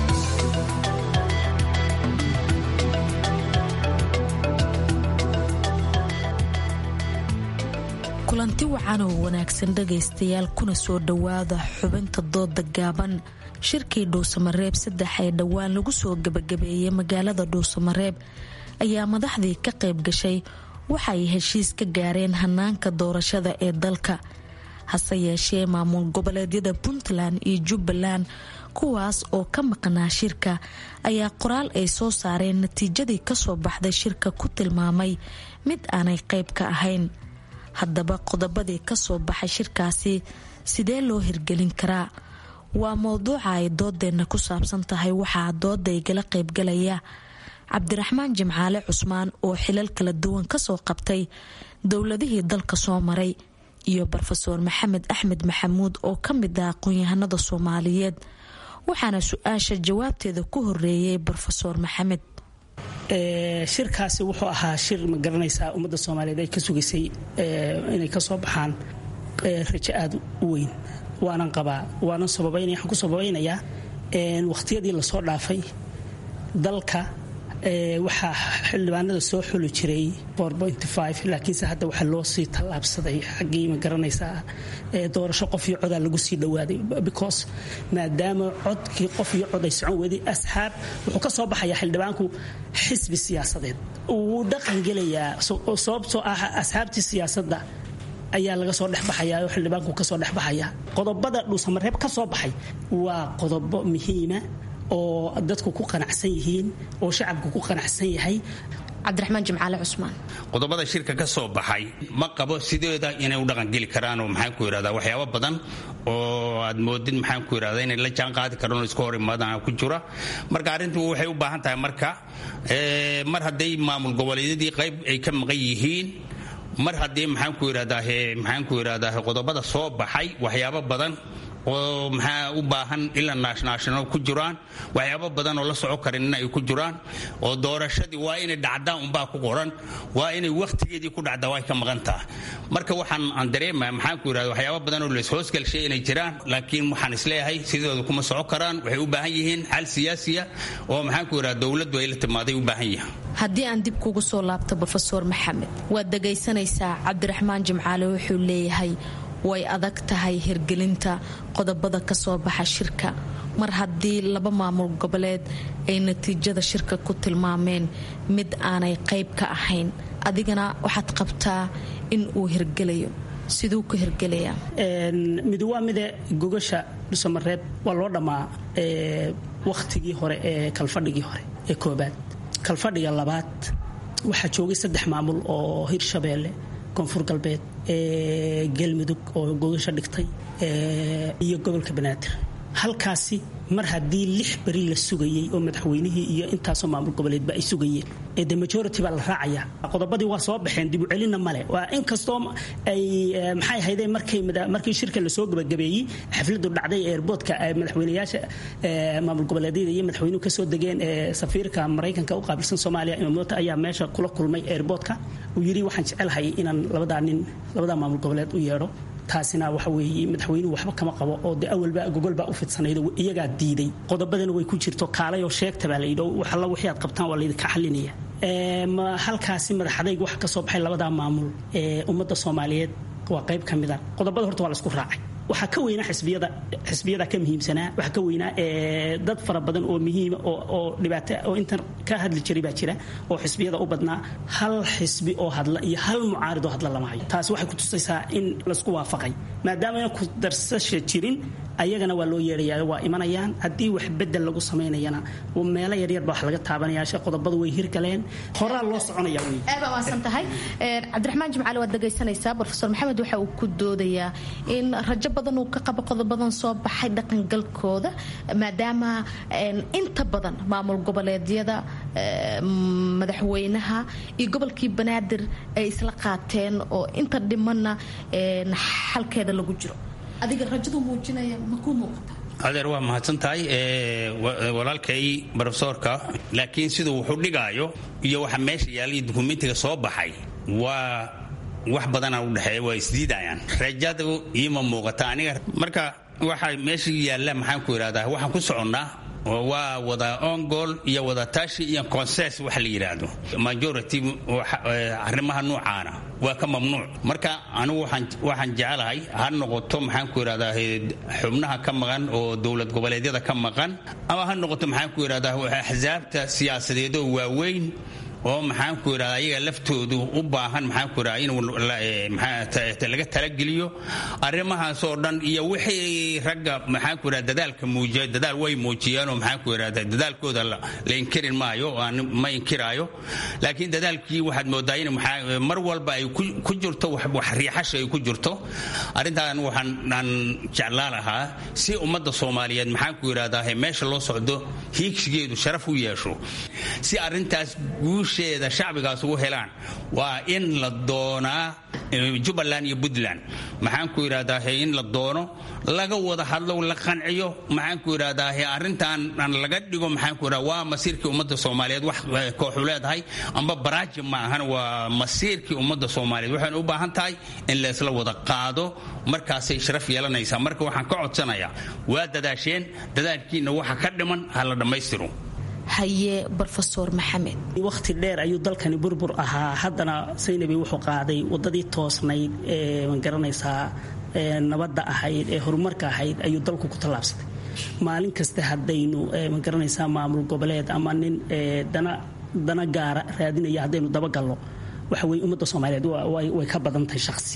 S15: kulanti wacan oo wanaagsan dhagaystayaal kuna soo dhowaada xubinta dooda gaaban shirkii dhuusamareeb saddex ee dhowaan lagu soo gebagabeeyey magaalada dhuusamareeb ayaa madaxdii ka qayb gashay waxay heshiis ka gaareen hanaanka doorashada ee dalka hase yeeshee maamul goboleedyada puntland iyo jubbaland kuwaas oo ka maqnaa shirka ayaa qoraal ay soo saareen natiijadii kasoo baxday shirka ku tilmaamay mid aanay qayb ka ahayn haddaba qodobadii kasoo baxay shirkaasi sidee loo hirgelin karaa waa mowduuca ay doodeenna ku saabsan tahay waxaa dooda igala qaybgalaya cabdiraxmaan jimcaale cusmaan oo xilal kala duwan kasoo qabtay dowladihii dalka soo maray iyo rofeor maxamed axmed maxamuud oo ka mid ah aqoon-yahanada soomaaliyeed waxaana su-aasha jawaabteeda ku horeeyay rofeor maxamed
S16: shirkaasi wuxuu ahaa shir ma garanaysaa ummadda soomaaliyeed ay ka sugaysay inay kasoo baxaan rajo aada u weyn waanan qabaa waanan sababaynaya waxaan ku sababaynayaa waqhtiyadii lasoo dhaafay dalka waxaa xildhibaanada soo xuli jiray laakiinse hadda waxaa loo sii tallaabsaday xaggii ma garanaysaa doorasho qof iyo codaa lagu sii dhowaaday because maadaama codkii qof iyo cod ay socon weeday asxaab wuxuu ka soo baxayaa xildhibaanku xisbi siyaasadeed wuu dhaqangelayaa sababtoo ah asxaabtii siyaasadda ayaa laga soo dhexbaxaya oo xildhibaanku kasoo dhexbaxaya qodobada dhuusamareeb ka soo baxay waa qodobo muhiima oo dadku ku qanacsan yihiin oo shacabku ku qanacsan yahay
S15: cabdiraxmaan jimcaale cusmaan
S17: qodobada shirka ka soo baxay ma qabo sideeda inay u dhaqangeli karaanoo maxaan ku yidhahdaa waxyaabo badan oo aad moodid maxaan ku yidhahdaa inay la jaan qaadi karaan oo iska hor imaadaan ku jira marka arrintu waxay u baahan tahay marka mar hadday maamul goboleedyadii qayb ay ka maqan yihiin mar haddii maxaan ku yidhahdaa maxaan ku yidhahdaa qodobada soo baxay waxyaabo badan oo maxaa u baahan ila naashnaashino ku jiraan waxyaabo badan oo la soco karinna ay ku jiraan oo doorashadii waa inay dhacdaan unbaa ku qoran waa inay wakhtigeedii ku dhacdaa way ka maqan taha marka waxaan aan dareemaya maxaan ku yidhahda waxyaabo badan oo laishoosgalshay inay jiraan laakiin waxaan isleeyahay sidooda kuma soco karaan waxay u baahan yihiin xal siyaasiya oo maxaan ku yidhahda dowladdu ay la timaaday u baahan yahay
S15: haddii aan dib kugu soo laabto rofeor maxamed waad dhegaysanaysaa cabdiraxmaan jimcaale wuxuu leeyahay way adag tahay hirgelinta qodobada ka soo baxa shirka mar haddii laba maamul goboleed ay natiijada shirka ku tilmaameen mid aanay qayb ka ahayn adigana waxaad qabtaa in uu hirgelayo siduu ku hirgelayaa
S16: mid waa mide gogasha dhusamareeb waa loo dhammaa wakhtigii hore ee kalfadhigii hore ee koobaad kalfadhiga labaad waxaa joogay saddex maamul oo hirshabeelle koonfur galbeed galmudug oo gogasha dhigtay iyo gobolka banaadir halkaasi mar haddii lix beri la sugayey oo madaxweynihii iyo intaasoo maamul goboleedba ay sugayeen ee de majority baa la raacaya qodobadii waa soo baxeen dib u celinna male waa inkastoo ay maxay ahaydeen markay markii shirka lasoo gabagabeeyey xafladu dhacday eerboodka madaxweynayaasha maamul goboleedyada iyo madaxweynuhu kasoo degeen ee safiirka maraykanka u qaabilsan soomaaliya imaamota ayaa meesha kula kulmay eerboodka uu yidhi waxaan jecelahay inaan labadaa nin labadaa maamul goboleed u yeedho taasina waxa weeye madaxweynuhu waxba kama qabo oo de awalba gogolbaa u fidsanayd iyagaa diiday qodobadana way ku jirto kaalayoo sheegta baa layidhi waxalla wixii aad qabtaan waa laydinka xalinaya halkaasi madaxadayg waxa ka soo baxay labadaa maamul ee ummadda soomaaliyeed waa qayb ka mida qodobada horta waa laisku raacay waxaa ka weynaa xisbiyada xisbiyada ka muhiimsanaa waxaa ka weynaa dad fara badan oo muhiima oo dhibaato oo intan ka hadli jiray baa jira oo xisbiyada u badnaa hal xisbi oo hadla iyo hal mucaarid oo hadla lama hayo taasi waxay ku tusaysaa in laisku waafaqay maadaama ayna ku darsasha jirin ayagana waa loo yeedhayaa waa imanayaan haddii wax bedel lagu samaynayana meelo yaryar baa wax laga taabanaya she qodobadu way hirgaleen horaa loo soconaya wey
S18: aad baa waasan tahay cabdiraxmaan jimcaali waad dhegaysanaysaa brofesor maxamed waxa uu ku doodayaa in rajo badan uu ka qabo qodobadan soo baxay dhaqangalkooda maadaama inta badan maamul goboleedyada madaxweynaha iyo gobolkii banaadir ay isla qaateen oo inta dhimanna xalkeeda lagu jiro adiga rajadu muujinaya makuu muuqata
S17: adeer waa mahadsan tahay walaalkay brofesoorka laakiin siduu wuxuu dhigaayo iyo waxa meesha yaalla iyo dukumentiga soo baxay waa wax badana udhexeeya waa isdiidayaan rajadu iima muuqata aniga marka waxa meesha yaalla maxaan ku idhahdaa waxaan ku soconnaa waa wada ongol iyo wada tashi iyo conses waxa la yidhaahdo majority arrimaha nuucaana waa ka mamnuuc marka anigu waxaan jecelahay ha noqoto maxaan ku idhahdaa xubnaha ka maqan oo dowlad goboleedyada ka maqan ama ha noqoto maxaan ku idhahdaa axsaabta siyaasadeedoo waaweyn oo maxaan ku idhahda ayaga laftoodu u baahan maxaan ku idhahda in laga talageliyo arrimahaas oo dhan iyo wixii ragga maxaan ku idhahda dadaalka muujiya dadaal way muujiyeenoo maxaan ku idhahda dadaalkooda la inkirin maayo ma inkiraayo laakiin dadaalkii waxaad moodaa in mar walba ay ku jirto wax riixasha ay ku jirto arrintan waxaan jeclaa lahaa si ummadda soomaaliyeed maxaan ku idhahdaa meesha loo socdo hiigsigeedu sharaf u yeesho si arrintaas guusheeda shacbigaas ugu helaan waa in la doonaa jubbaland iyo puntland maxaan ku idhahdaa in la doono laga wada hadlo la qanciyo maxaan ku idhahdaa arrintan aan laga dhigo maxaan ku idhahda waa masiirkii ummadda soomaaliyeed wax kooxu leedahay amba baraaji ma ahan waa masiirkii ummadda soomaaliyeed waxayna u baahan tahay in laysla wada qaado markaasay sharaf yeelanaysaa marka waxaan ka codsanayaa waa dadaasheen dadaalkiina waxa ka dhiman ha la dhammaystiro
S18: haye brofesor maxamed
S16: wakhti dheer ayuu dalkani burbur ahaa haddana saynabi wuxuu qaaday wadadii toosnayd ee magaranaysaa nabadda ahayd ee horumarka ahayd ayuu dalku ku tallaabsaday maalin kasta haddaynu magaranaysaa maamul goboleed ama nin dana dana gaara raadinaya haddaynu dabagallo waxa weye ummadda soomaaliyeed way ka badan tahay shaqsi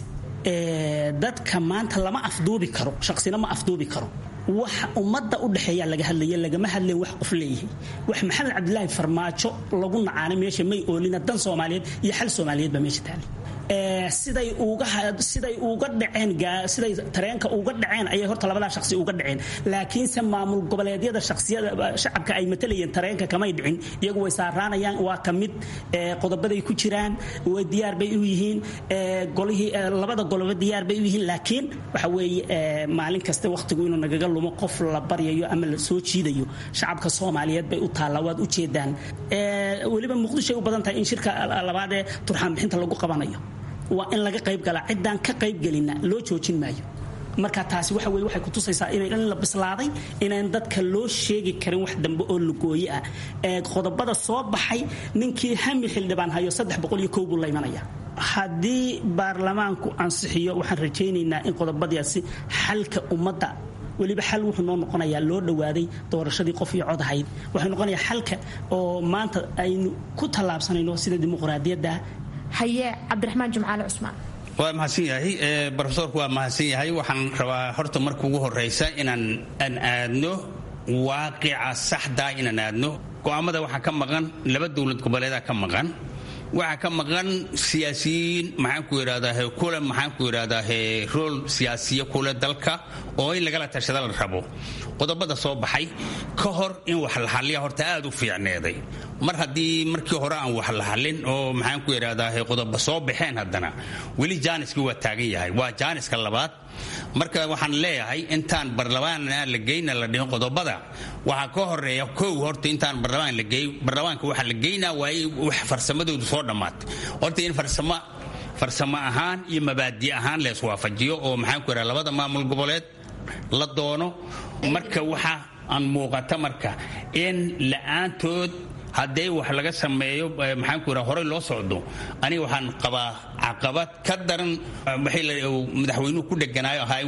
S16: dadka maanta lama afduubi karo shaqsina ma afduubi karo wax ummadda u dhexeeyaa laga hadlaya lagama hadlayn wax qof leeyahay wax maxamed cabdilaahi farmaajo lagu nacaanay meesha may oolina dan soomaaliyeed iyo xal soomaaliyeed baa meesha taali siday uga siday uga dhaceen siday tareenka uga dhaceen ayay horta labadaa shaqsi uga dhaceen laakiinse maamul goboleedyada shaqsiyada shacabka ay matalayeen tareenka kamay dhicin iyagu way saaraanayaan waa ka mid qodobaday ku jiraan way diyaar bay u yihiin golihii labada goloba diyaar bay u yihiin laakiin waxa weeye maalin kasta waqtigu inuu nagaga lumo qof la baryayo ama la soo jiidayo shacabka soomaaliyeed bay u taallaa waad u jeedaan weliba muqdishoay u badan tahay in shirka labaad ee turxaan bixinta lagu qabanayo waa in laga qayb galaa ciddaan ka qaybgelina loo joojin maayo marka taasi waxa weye waxay kutusaysaa in la bislaaday inaan dadka loo sheegi karin wax dambe oo lugooye ah ee qodobada soo baxay ninkii hami xildhibaan hayo saddex boqol iyo kow buu la imanaya haddii baarlamaanku ansixiyo waxaan rajaynaynaa in qodobadaasi xalka ummadda weliba xal wuxuu noo noqonayaa loo dhowaaday doorashadii qof iyo cod ahayd waxay noqonayaa xalka oo maanta aynu ku tallaabsanayno sida dimuqraadiyadda
S18: haye cabdiraxmaan jimcaale cusmaan
S17: waa mahadsan yahay brofesorku waa mahadsan yahay waxaan rabaa horta marka ugu horeysa inaan aan aadno waaqica saxda inaan aadno go'aamada waxaa ka maqan laba dowlad goboleeda ka maqan waxaa ka maqan siyaasiyiin maxaan ku idhahdaa kule maxaan ku idhahdaa rool siyaasiya kule dalka oo in lagala tashada la rabo qodobada soo baxay ka hor in wax la xalliya horta aad u fiicneeday mar haddii markii hore aan wax la xallin oo maxaan ku idhahdaa qodoba soo baxeen haddana weli jaaniskii waa taagan yahay waa jaaniska labaad marka waxaan leeyahay intaan barlamaana la geyna la dhihin qodobada waxaa ka horeeya kow horta intaan barlamaan la geey barlamaanka waxaa la geynaa waa wax farsamadoodu soo dhammaatay horta in farsamo farsamo ahaan iyo mabaadi ahaan la iswaafajiyo oo maxaan ku idhaha labada maamul goboleed la doono marka waxa aan muuqata marka in la-aantood haddee wax laga sameeyo maxaan ku yidhaha horey loo socdo aniga waxaan qabaa caqabad ka daran madaxweynuhu ku dheganaayo ahaa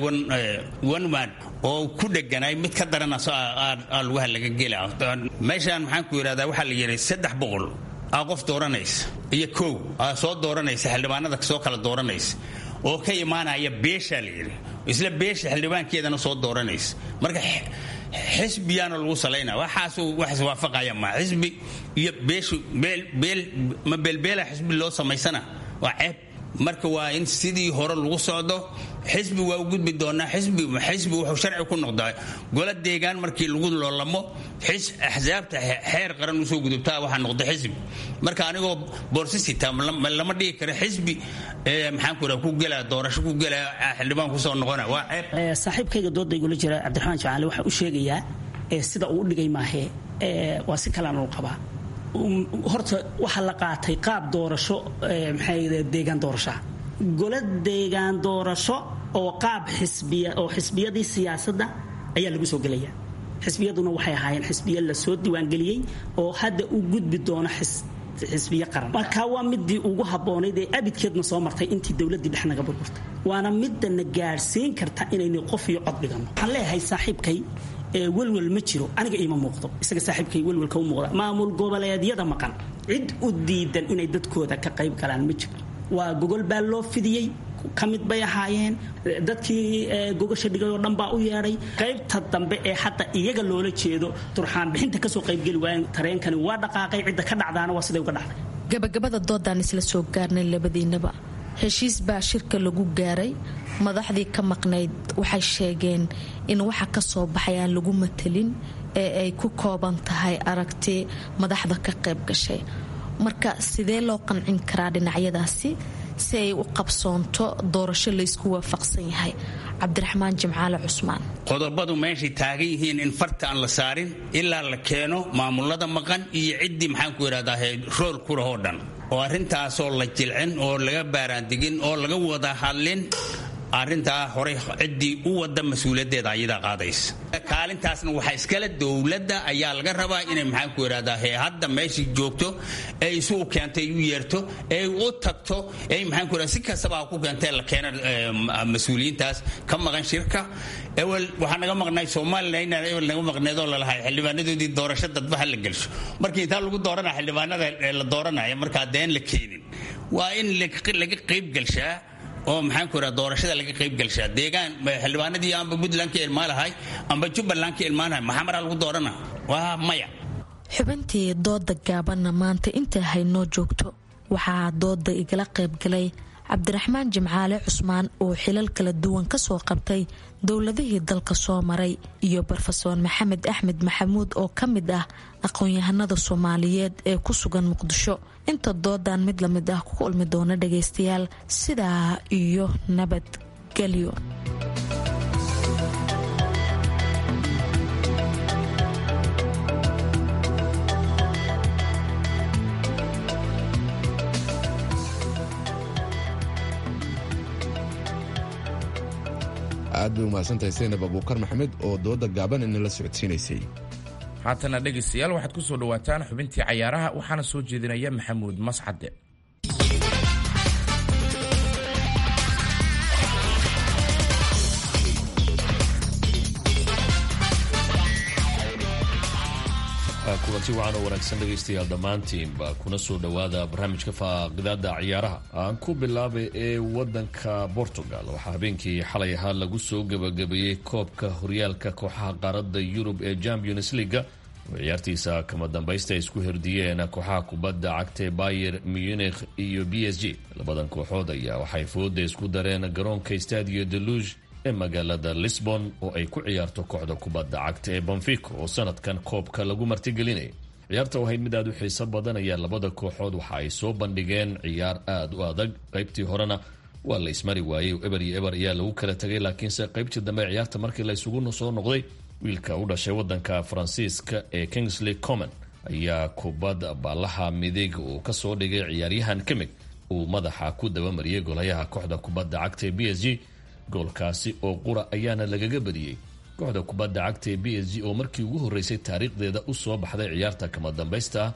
S17: one man oo ku dheganaay mid ka daran aa lugaha laga gela meeshaan maxaan ku yidhahdaa waxaa la yidhi saddex boqol aa qof dooranaysa iyo kow aa soo dooranaysa xildhibaanada soo kala dooranaysa oo ka imaanaya beeshaa la yidhi isla beesha xildhibaankeedana soo dooranaysa marka xisbiyaana lagu salaynaa waxaasu wax iswaafaqaya ma xisbi iyo beeshu beel ma beelbeela xisbi loo samaysana waa ceeb marka waa in sidii hore lagu socdo xisbi waa u gudbi doonaa xisbi xisbi wuxuu sharci ku noqdaa gola deegaan markii lagu loolamo axsaabta xeer qaran usoo gudubtaa waxaa noqda xisbi marka anigoo boorsisita lama dhigi karo xisbi maxaan ku ku gelaa doorasho ku gelaa xildhibaan kusoo noqona waa ceeb
S16: saaxiibkayga dooda igula jira cabdiraxmaan jacaale waxaa u sheegayaa sida uu u dhigay maahee waa si kalean uu qabaa horta waxaa la qaatay qaab doorasho maxay deegaan doorashaa golo deegaan doorasho oo qaab xisbiya oo xisbiyadii siyaasadda ayaa lagu soo gelaya xisbiyaduna waxay ahaayeen xisbiya lasoo diiwaangeliyey oo hadda u gudbi doono xisbiyo qaran marka waa midii ugu habboonayd ee abidkeedna soo martay intii dowladdii dhex naga burburtay waana midana gaadhsiin karta inaynu qof iyo cod dhigano waxaan leeyahay saaxiibkay welwel ma jiro aniga iima muuqdo isaga saaxiibkay welwelka u muuqda maamul goboleedyada maqan cid u diidan inay dadkooda ka qayb galaan ma jiro waa gogol baa loo fidiyey ka mid bay ahaayeen dadkii gogasha dhigay oo dhan baa u yeedhay qaybta dambe ee hadda iyaga loola jeedo turxaan bixinta kasoo qaybgeli waayeen tareenkani waa dhaqaaqay cidda ka dhacdaana waa siday uga dhacday
S15: gabagabada doodaan isla soo gaarnay labadiinaba heshiis baa shirka lagu gaaray madaxdii ka maqnayd waxay sheegeen in waxa ka soo baxay aan lagu matelin ee ay ku kooban tahay aragti madaxda ka qayb gashay marka sidee loo qancin karaa dhinacyadaasi si ay u qabsoonto doorasho laysku waafaqsan yahay cabdiraxmaan jimcaale cusmaan
S17: qodobadu meeshay taagan yihiin in farta aan la saarin ilaa la keeno maamulada maqan iyo ciddii maxaan ku idhahdaa rool ku lahoo dhan oo arrintaasoo la jilcin oo laga baaraandigin oo laga wada hadlin arrintaa horey ciddii u wada mas-uuliyaddeeda ayadaa qaadaysa kaalintaasna waxaa iskale dowladda ayaa laga rabaa inay maxaan ku idhahdaa he hadda meeshii joogto ee isugu keentay u yeerto ee u tagto ee maxaan ku idhahdaa si kastaba ku keentee la keena mas-uuliyiintaas ka maqan shirka ewel waxaa naga maqnay somalilan inaan ewel naga maqneedoo lalahay xildhibaanadoodii doorasho dadbaha la gelsho markii intaa lagu dooranaya xildhibaanada la dooranaya markaa deen la keenin waa in laga qayb gelshaa oo maxaan ku idhaha doorashada laga qayb gelshaa deegaan xildhibaanadii amba puntland ka ilmaalahay amba jubbaland ka ilmaalahay maxamaraa lagu doorana waa maya
S15: xubintii dooda gaabanna maanta inta haynoo joogto waxaa dooda igala qaybgalay cabdiraxmaan jimcaale cusmaan oo xilal kala duwan kasoo qabtay dowladihii dalka soo maray iyo rofeor maxamed axmed maxamuud oo ka mid ah aqoon-yahanada soomaaliyeed ee ku sugan muqdisho inta doodan mid lamid ah ku kulmi doona dhagaystayaal sidaa iyo nabadgelyo
S3: aad bay umahadsantahay saynab abuukar maxamed oo dooda gaaban inala socodsiinaysay
S2: haatana dhegaystayaal waxaad ku soo dhowaataan xubintii cayaaraha waxaana soo jeedinaya maxamuud mascade
S19: kulanti wacan oo wanaagsan dhegaystayaal dhammaantiinba kuna soo dhowaada barnaamijka faaqidaada ciyaaraha aan ku bilaabay ee wadanka portugal waxaa habeenkii xalay ahaa lagu soo gebagabeeyey koobka horyaalka kooxaha qaaradda yurub ee champions leaga oo ciyaartiisa kama dambaysta ay isku herdiyeen kooxaha kubadda cagtae bayer munich iyo b s g labadan kooxood ayaa waxay fooda isku dareen garoonka stadio deluge ee magaalada lisbon oo ay ku ciyaarto kooxda kubadda cagta ee bonfico oo sanadkan koobka lagu martigelinaya ciyaarta ahayd mid aada u xiiso badan ayaa labada kooxood waxa ay soo bandhigeen ciyaar aada u adag qaybtii horena waa la ismari waayey eber iyo eber ayaa lagu kala tegay laakiinse qaybtii dambe ciyaarta markii la isugu soo noqday wiilka u dhashay wadanka faransiiska ee kingsley common ayaa kubad baalaha midig uu kasoo dhigay ciyaaryahan kamig uu madaxa ku dabamariyey golayaha kooxda kubadda cagta ee b s g goolkaasi oo qura ayaana lagaga badiyey kooxda kubadda cagta ee b s g oo markii ugu horreysay taariikhdeeda u soo baxday ciyaarta kama dambaysta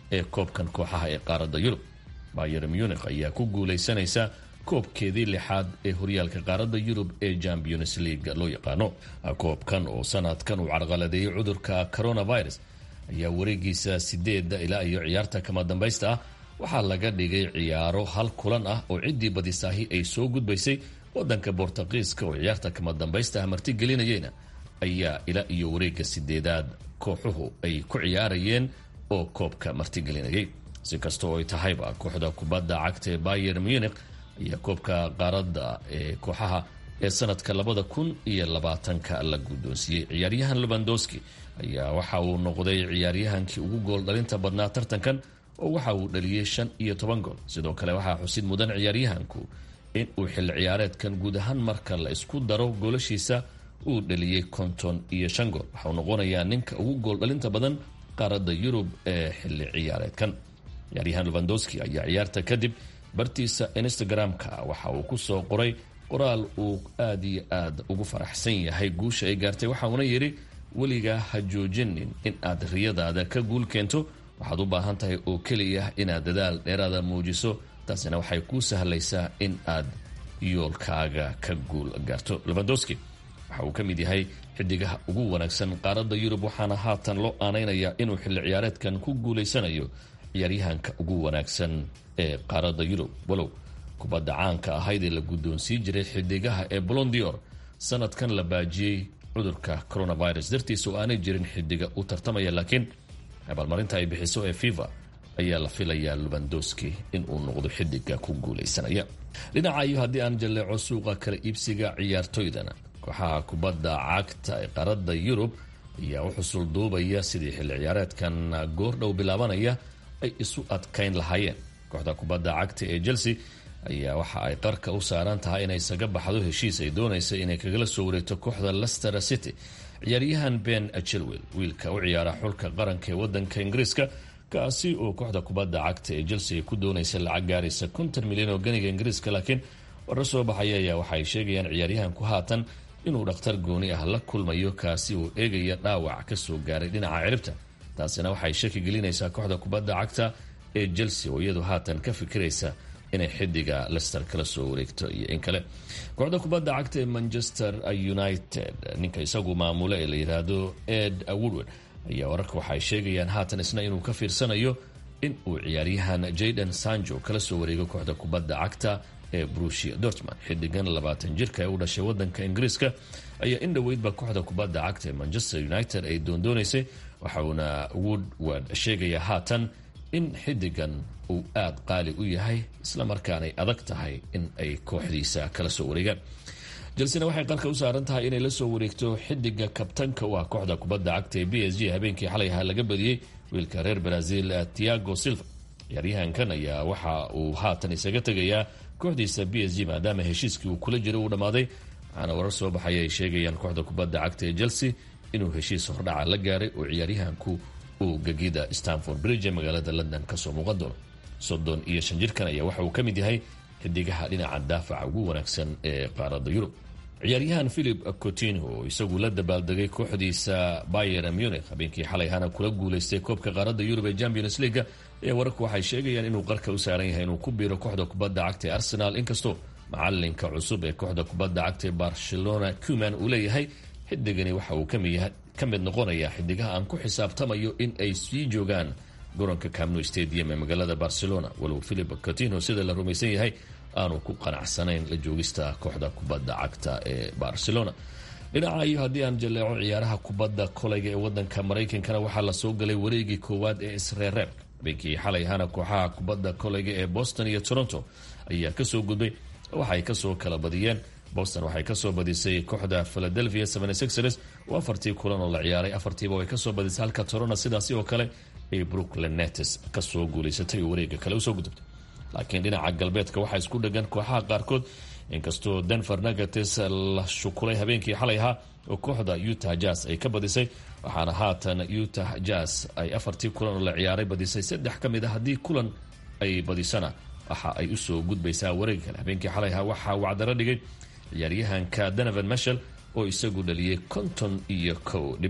S19: ee koobkan kooxaha ee qaaradda yurub bayer munich ayaa ku guulaysanaysa koobkeedii lixaad ee horyaalka qaaradda yurub ee champions league loo yaqaano koobkan oo sanadkan uu carqaladeeyey cudurka coronavirus ayaa wareegiisa sideeda ilaa iyo ciyaarta kama dambaysta ah waxaa laga dhigay ciyaaro hal kulan ah oo ciddii badisaahi ay soo gudbaysay wadanka bortuqiiska oo ciyaarta kama dambaysta ah martigelinayeyna ayaa ilaa iyo wareega sideedaad kooxuhu ay ku ciyaarayeen oo koobka martigelinayay si kastoo ay tahayba kooxda kubadda cagta ee bayer munich ayaa koobka qaaradda ee kooxaha ee sanadka labada kun iyo labaatanka la guddoonsiiyey ciyaaryahan lubandowski ayaa waxa uu noqday ciyaaryahankii ugu gool dhalinta badnaa tartankan oo waxa uu dhaliyey shan iyo toban gool sidoo kale waxaa xusid mudan ciyaaryahanku in uu xilli ciyaareedkan guud ahaan marka la isku daro goolashiisa uu dhaliyey konton iyo shan gool waxauu noqonayaa ninka ugu gool dhalinta badan qaaradda yurub ee xilli ciyaareedkan ciyaaryahan lubandowski ayaa ciyaarta kadib bartiisa instagram-ka waxa uu ku soo qoray qoraal uu aada iyo aad ugu faraxsan yahay guusha ay gaartay waxauna yidhi weligaa ha joojinin in aad riyadaada ka guul keento waxaad u baahan tahay oo keliya inaad dadaal dheeraada muujiso taasina waxay kuu sahlaysaa in aad yoolkaaga ka guul gaarto lubandowski waxa uu ka mid yahay xidigaha ugu wanaagsan qaaradda yurub waxaana haatan loo aanaynayaa inuu xilli ciyaareedkan ku guulaysanayo ciyaaryahanka ugu wanaagsan ee qaaradda yurub walow kubadda caanka ahayd ee la guddoonsii jiray xidigaha ee bolondior sanadkan la baajiyey cudurka coronavirus dartiisa oo aanay jirin xidiga u tartamaya laakiin abaalmarinta ay bixiso ee fifa ayaa la filayaa lubandowski inuu noqdo xidiga ku guulaysanaya dhinaca iyo haddii aan jalleeco suuqa kala iibsiga ciyaartoydana kooxaha kubadda cagta ee qaaradda yurub ayaa u xusul duubaya sidii xilli ciyaareedkan goordhow bilaabanaya ay isu adkayn lahaayeen kooxda kubadda cagta ee chelsea ayaa waxa ay qarka u saaran tahay inay isaga baxdo heshiis ay doonaysa inay kagala soo wareegto kooxda lester city ciyaaryahan ben chilwell wiilka u ciyaara xulka qaranka ee wadanka ingiriiska kaasi oo kooxda kubadda cagta ee chelsea ay ku doonaysa lacag gaaraysa konton milyan oo ganiga ingiriiska laakiin warar soo baxaya ayaa waxaay sheegayaan ciyaaryahanku haatan inuu dhakhtar gooni ah la kulmayo kaasi oo eegaya dhaawac kasoo gaaray dhinaca ciribta taasina waxay shaki gelinaysaa kooxda kubadda cagta ee chelsea oo iyadu haatan ka fikiraysa inay xidiga lester kala soo wareegto iyo in kale kooxda kubadda cagta ee manchester united ninka isagu maamule ee la yidhaahdo ed woodward ayaa wararka waxay sheegayaan haatan isna inuu ka fiirsanayo in uu ciyaaryahan jayden sanjo kala soo wareego kooxda kubadda cagta ee brusia dortmund xidigan labaatan jirka ee u dhashay wadanka ingiriiska ayaa in dhoweydba kooxda kubadda cagta ee manchester united ay doondoonaysay waxauna woodward sheegayaa haatan in xidigan uu aada qaali u yahay islamarkaanay adag tahay in ay kooxdiisa kala soo wareegaan jelsena waxay qarka u saaran tahay inay la soo wareegto xidiga kabtanka u ah kooxda kubadda cagta ee b s g habeenkii xalay ahaa laga badiyey wiilka reer brazil tiago silva ciyaaryahankan ayaa waxa uu haatan isaga tegayaa kooxdiisa b s g maadaama heshiiskii uu kula jiro uu dhammaaday waxaana warar soo baxaya ay sheegayaan kooxda kubadda cagta ee chelsea inuu heshiis hordhaca la gaaray oo ciyaaryahanku uu gegida stanford bridge ee magaalada london kasoo muuqan doono soddon iyo shan jirkan ayaa waxa uu ka mid yahay xidigaha dhinaca daafaca ugu wanaagsan ee qaaradda yurub ciyaaryahan philip coutinho oo isagu la dabaaldegay kooxdiisa bayer munich habeenkii xalay hana kula guulaystay koobka qaaradda yurub ee champions leaga ayaa wararku waxay sheegayaan inuu qarka u saaran yahay inuu ku biiro kooxda kubadda cagta ee arsenal inkastoo macalinka cusub ee kooxda kubadda cagta ee barcelona cuman uu leeyahay xidigani waxa uu ka mid noqonayaa xidigaha aan ku xisaabtamayo in ay sii joogaan garoonka camno stadium ee magaalada barcelona walow philip coutinho sida la rumaysan yahay aanu ku qanacsanayn la joogista kooxda kubadda cagta ee barcelona dhinaca iyo haddii aan jaleeco ciyaaraha kubadda kolayga ee wadanka maraykankana waxaa lasoo galay wareegii koowaad ee isreereebka habeenkii xalay hana kooxaha kubadda kolayga ee boston iyo toronto ayaa kasoo gudbay waxay kasoo kala badiyeen boston waxay kasoo badisay kooxda philadelphia ers oo afartii kulan oo la ciyaaray afartiiba way kasoo badisay halka torona sidaasi oo kale ay brooklyn netes kasoo guulaysatay oo wareega kale usoo gudubtay laakiin dhinaca galbeedka waxaa isku dhegan kooxaha qaarkood inkastoo denver nagates la shukulay habeenkii xalay ahaa oo kooxda utah jazz ay ka badisay waxaana haatan utah jazz ay afartii kulan oo la ciyaaray badisay saddex ka mid a haddii kulan ay badisana waxa ay usoo gudbaysaa wareega kale habeenkii xalay ahaa waxaa wacdaro dhigay ciyaaryahanka donovan mashel oo isagu dhaliyey konton iyo kow dhibic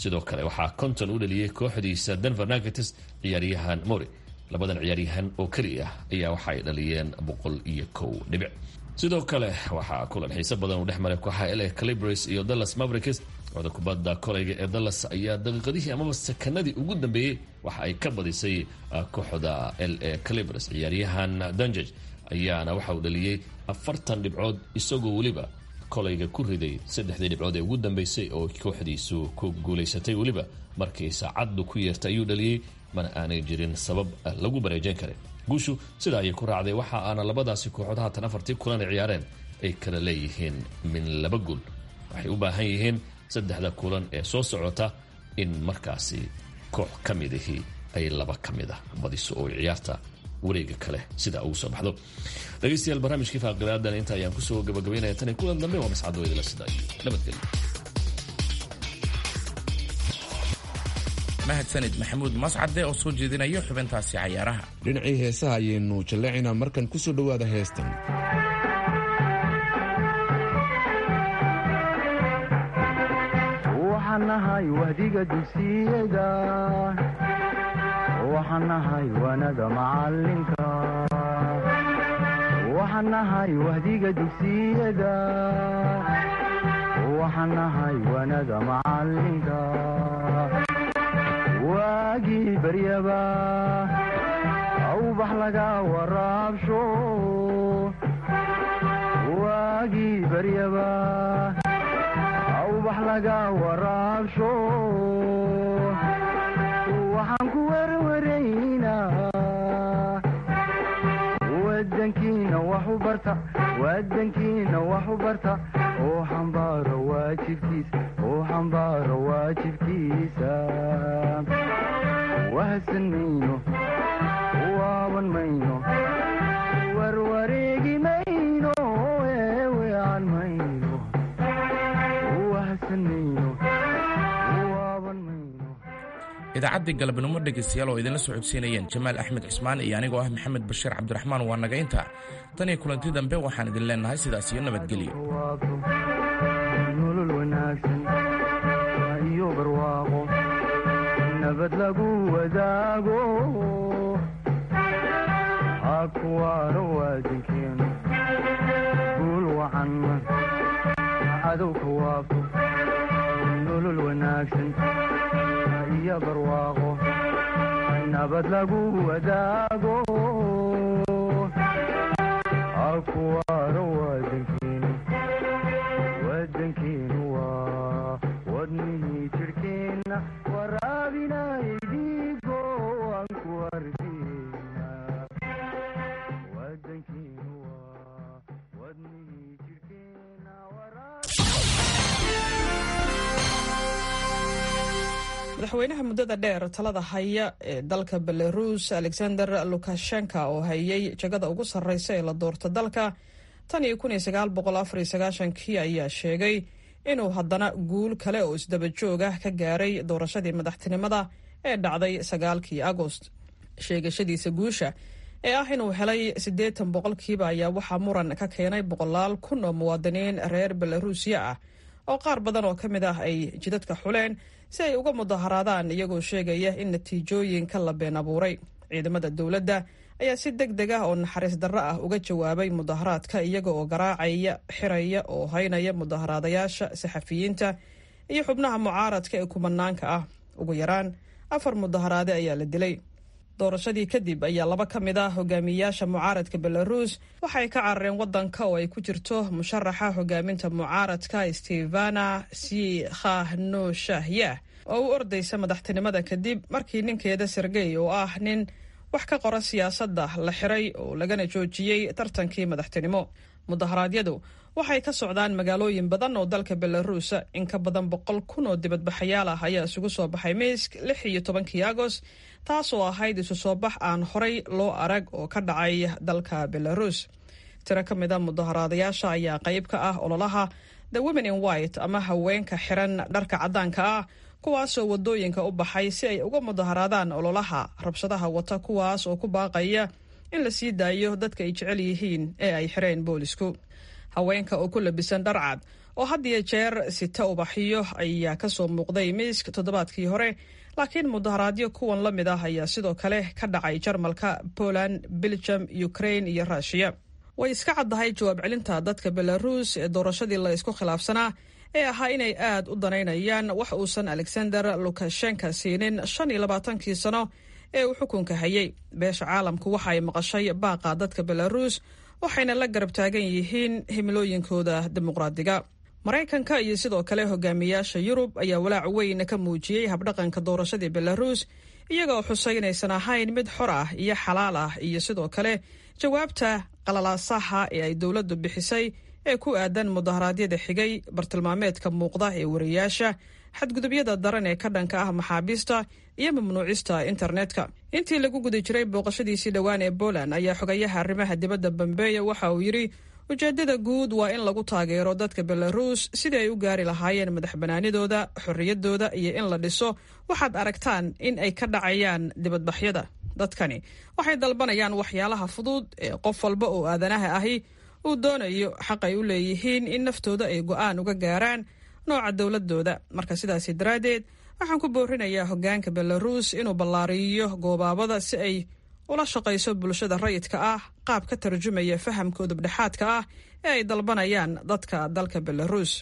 S19: sidoo kale waxaa konton u dhaliyey kooxdiisa denver nuggets ciyaaryahan mori labadan ciyaaryahan oo keli ah ayaa waxa ay dhaliyeen boqol iyo kow dhibic sidoo kale waxaa kulan xiise badan uu dhex maray kooxaha la calibres iyo dallas mavericks kooxda kubadda kolayga ee dallas ayaa daqiiqadihii amaba sakanadii ugu dambeeyey waxa ay ka badisay kooxda l a calibres ciyaaryahan danjej ayaana waxa uu dhaliyey afartan dhibcood isagoo weliba kolayga ku riday saddexdii dhibcood ee ugu dambeysay oo kooxdiisu ku guulaysatay weliba markii saacaddu ku yeertay ayuu dhaliyey mana aanay jirin sabab lagu bareejan karin guushu sidaa ayay ku raacday waxa aana labadaasi kooxood haatan afartii kulan ay ciyaareen ay kala leeyihiin min laba guul waxay u baahan yihiin saddexda kulan ee soo socota in markaasi koox ka midihii ay laba ka mid ah badiso oo ciyaarta wareega kale sidaa ugu soo baxdo dhegeystayaal barnaamijkii faaqilaadan inta ayaan kusoo gabagabaynaya tan iyo kulan dambe waa mascado idila sida iyo nabadgelyo
S2: mahadsanid maxamuud mascade oo soo jeedinaya xubintaasi cayaaraha
S3: dhinacii heesaha ayaynu jalleecinaa markan ku soo dhowaada heestan
S20: waxaan nahay wahdiga dugsiyada waxaan nahay wanada macalinka waxaan nahay wahdiga dugsiyada waxaan nahay wanada macalinka waagii baryaba awbax laga waraabsho waagii baryaba awbax laga waraabsho waxaan ku werwaraynaa wadankiina wax u barta wadankiina wax u barta oo xambaaro waajibkiisa oo xambaaro waajibkiisa wahsan mayno waaban mayno warwareegi mayno eewean mayno wahsan mayno waaban mayno
S2: idaacaddii galabnimo dhegaystayaal oo idinla soo codsiinayeen jamaal axmed cismaan iyo anigoo ah maxamed bashiir cabdiraxmaan waa naga inta tan iyo kulanti dambe waxaan idin leenahay sidaas iyo nabadgelyo
S20: nolol wanaagsan iyo barwaaqo nabad lagu wadaago ha kuwaano waadankeenu guul wacan cadow ka waafo nolol wanaagsan iyo barwaaqo nabad lagu wadaago ha kuwaano waadankeenu wadankeenu waa wadnihii jirhkeenna waraabinayay dhiigo aan ku arkeena wadankeenu waa wadnihii jirhkeenna
S21: madaxweynaha muddada dheer talada haya ee dalka belarus alexander lukashenka oo hayay jagada ugu sarreysa ee la doorta dalka tan iyo kun iyo sagaal boqol afar iyo sagaashankii ayaa sheegay inuu haddana guul kale oo isdaba joog ah ka gaaray doorashadii madaxtinimada ee dhacday sagaalkii agost sheegashadiisa guusha ee ah inuu helay siddeetan boqolkiiba ayaa waxaa muran ka keenay boqolaal kun oo muwaadiniin reer belarusiya ah oo qaar badan oo ka mid ah ay jidadka xuleen si ay uga mudaharaadaan iyagoo sheegaya in natiijooyinka la been abuuray ciidamada dowladda ayaa si deg deg ah oo naxariis darro ah uga jawaabay mudaharaadka iyaga oo garaacaya xiraya oo haynaya mudaharaadayaasha saxafiyiinta iyo xubnaha mucaaradka ee kumanaanka ah ugu yaraan afar mudaharaade ayaa la dilay doorashadii kadib ayaa laba ka mid ah hogaamiyayaasha mucaaradka belarus waxay ka carareen wadanka oo ay ku jirto musharaxa hogaaminta mucaaradka stevana sikhanoshahyah oo u ordaysa madaxtinimada kadib markii ninkeeda sergey oo ah nin wax ka qora siyaasadda la xiray oo lagana joojiyey tartankii madaxtinimo mudaharaadyadu waxay ka socdaan magaalooyin badan oo dalka belarus in ka badan boqol kun oo dibadbaxayaal ah ayaa isugu soo baxay miisk lix iyo tobankii agost taasoo ahayd isu soo bax aan horay loo arag oo ka dhacay dalka belarus tiro ka mid a mudaharaadayaasha ayaa qayb ka ah ololaha the women in white ama haweenka xiran dharka caddaanka ah kuwaasoo wadooyinka u baxay si ay uga mudaharaadaan ololaha rabshadaha wata kuwaas oo ku baaqaya in la sii daayo dadka ay jecel yihiin ee ay xireen boolisku haweenka oo ku labisan dharcad oo had iyo jeer sita ubaxiyo ayaa ka soo muuqday miisk toddobaadkii hore laakiin mudaharaadyo kuwan la mid ah ayaa sidoo kale ka dhacay jarmalka poland belgium ukraine iyo ruushiya way iska caddahay jawaab celinta dadka belaruus ee doorashadii la isku khilaafsanaa ee ahaa inay aad u danaynayaan wax uusan alexander lukashenka siinin shan iyo labaatankii sano ee uu xukunka hayay beesha caalamku waxa ay maqashay baaqa dadka belaruus waxayna la garab taagan yihiin himilooyinkooda dimuqraadiga maraykanka iyo sidoo kale hogaamiyaasha yurub ayaa walaac weyn ka muujiyey habdhaqanka doorashadii belaruus iyagoo xusay inaysan ahayn mid xor ah iyo xalaal ah iyo sidoo kale jawaabta qalalaasaha ee ay dowladdu bixisay ee ku aadan mudaharaadyada xigay bartilmaameedka muuqda ee wariyaasha xadgudubyada daran ee ka dhanka ah maxaabiista iyo mamnuucista internetka intii lagu guda jiray booqashadiisii dhowaan ee poland ayaa xogayaha arrimaha dibadda bambeeya waxa uu yidhi ujeeddada guud waa in lagu taageero dadka belaruus sidii ay u gaari lahaayeen madax banaanidooda xorriyadooda iyo in la dhiso waxaad aragtaan in ay ka dhacayaan dibadbaxyada dadkani waxay dalbanayaan waxyaalaha fudud ee qof walba oo aadanaha ahi uu doonayo xaq ay u leeyihiin in naftooda ay go'aan uga gaaraan nooca dowladooda marka sidaasi daraaddeed waxaan ku boorinayaa hoggaanka belaruus inuu ballaariyo goobaabada si ay ula shaqayso bulshada rayidka ah qaab ka tarjumaya fahamkooda dhexaadka ah ee ay dalbanayaan dadka dalka belaruus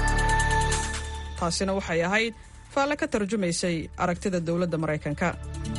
S21: taasina waxay ahayd faalle ka tarjumaysay aragtida dowladda maraykanka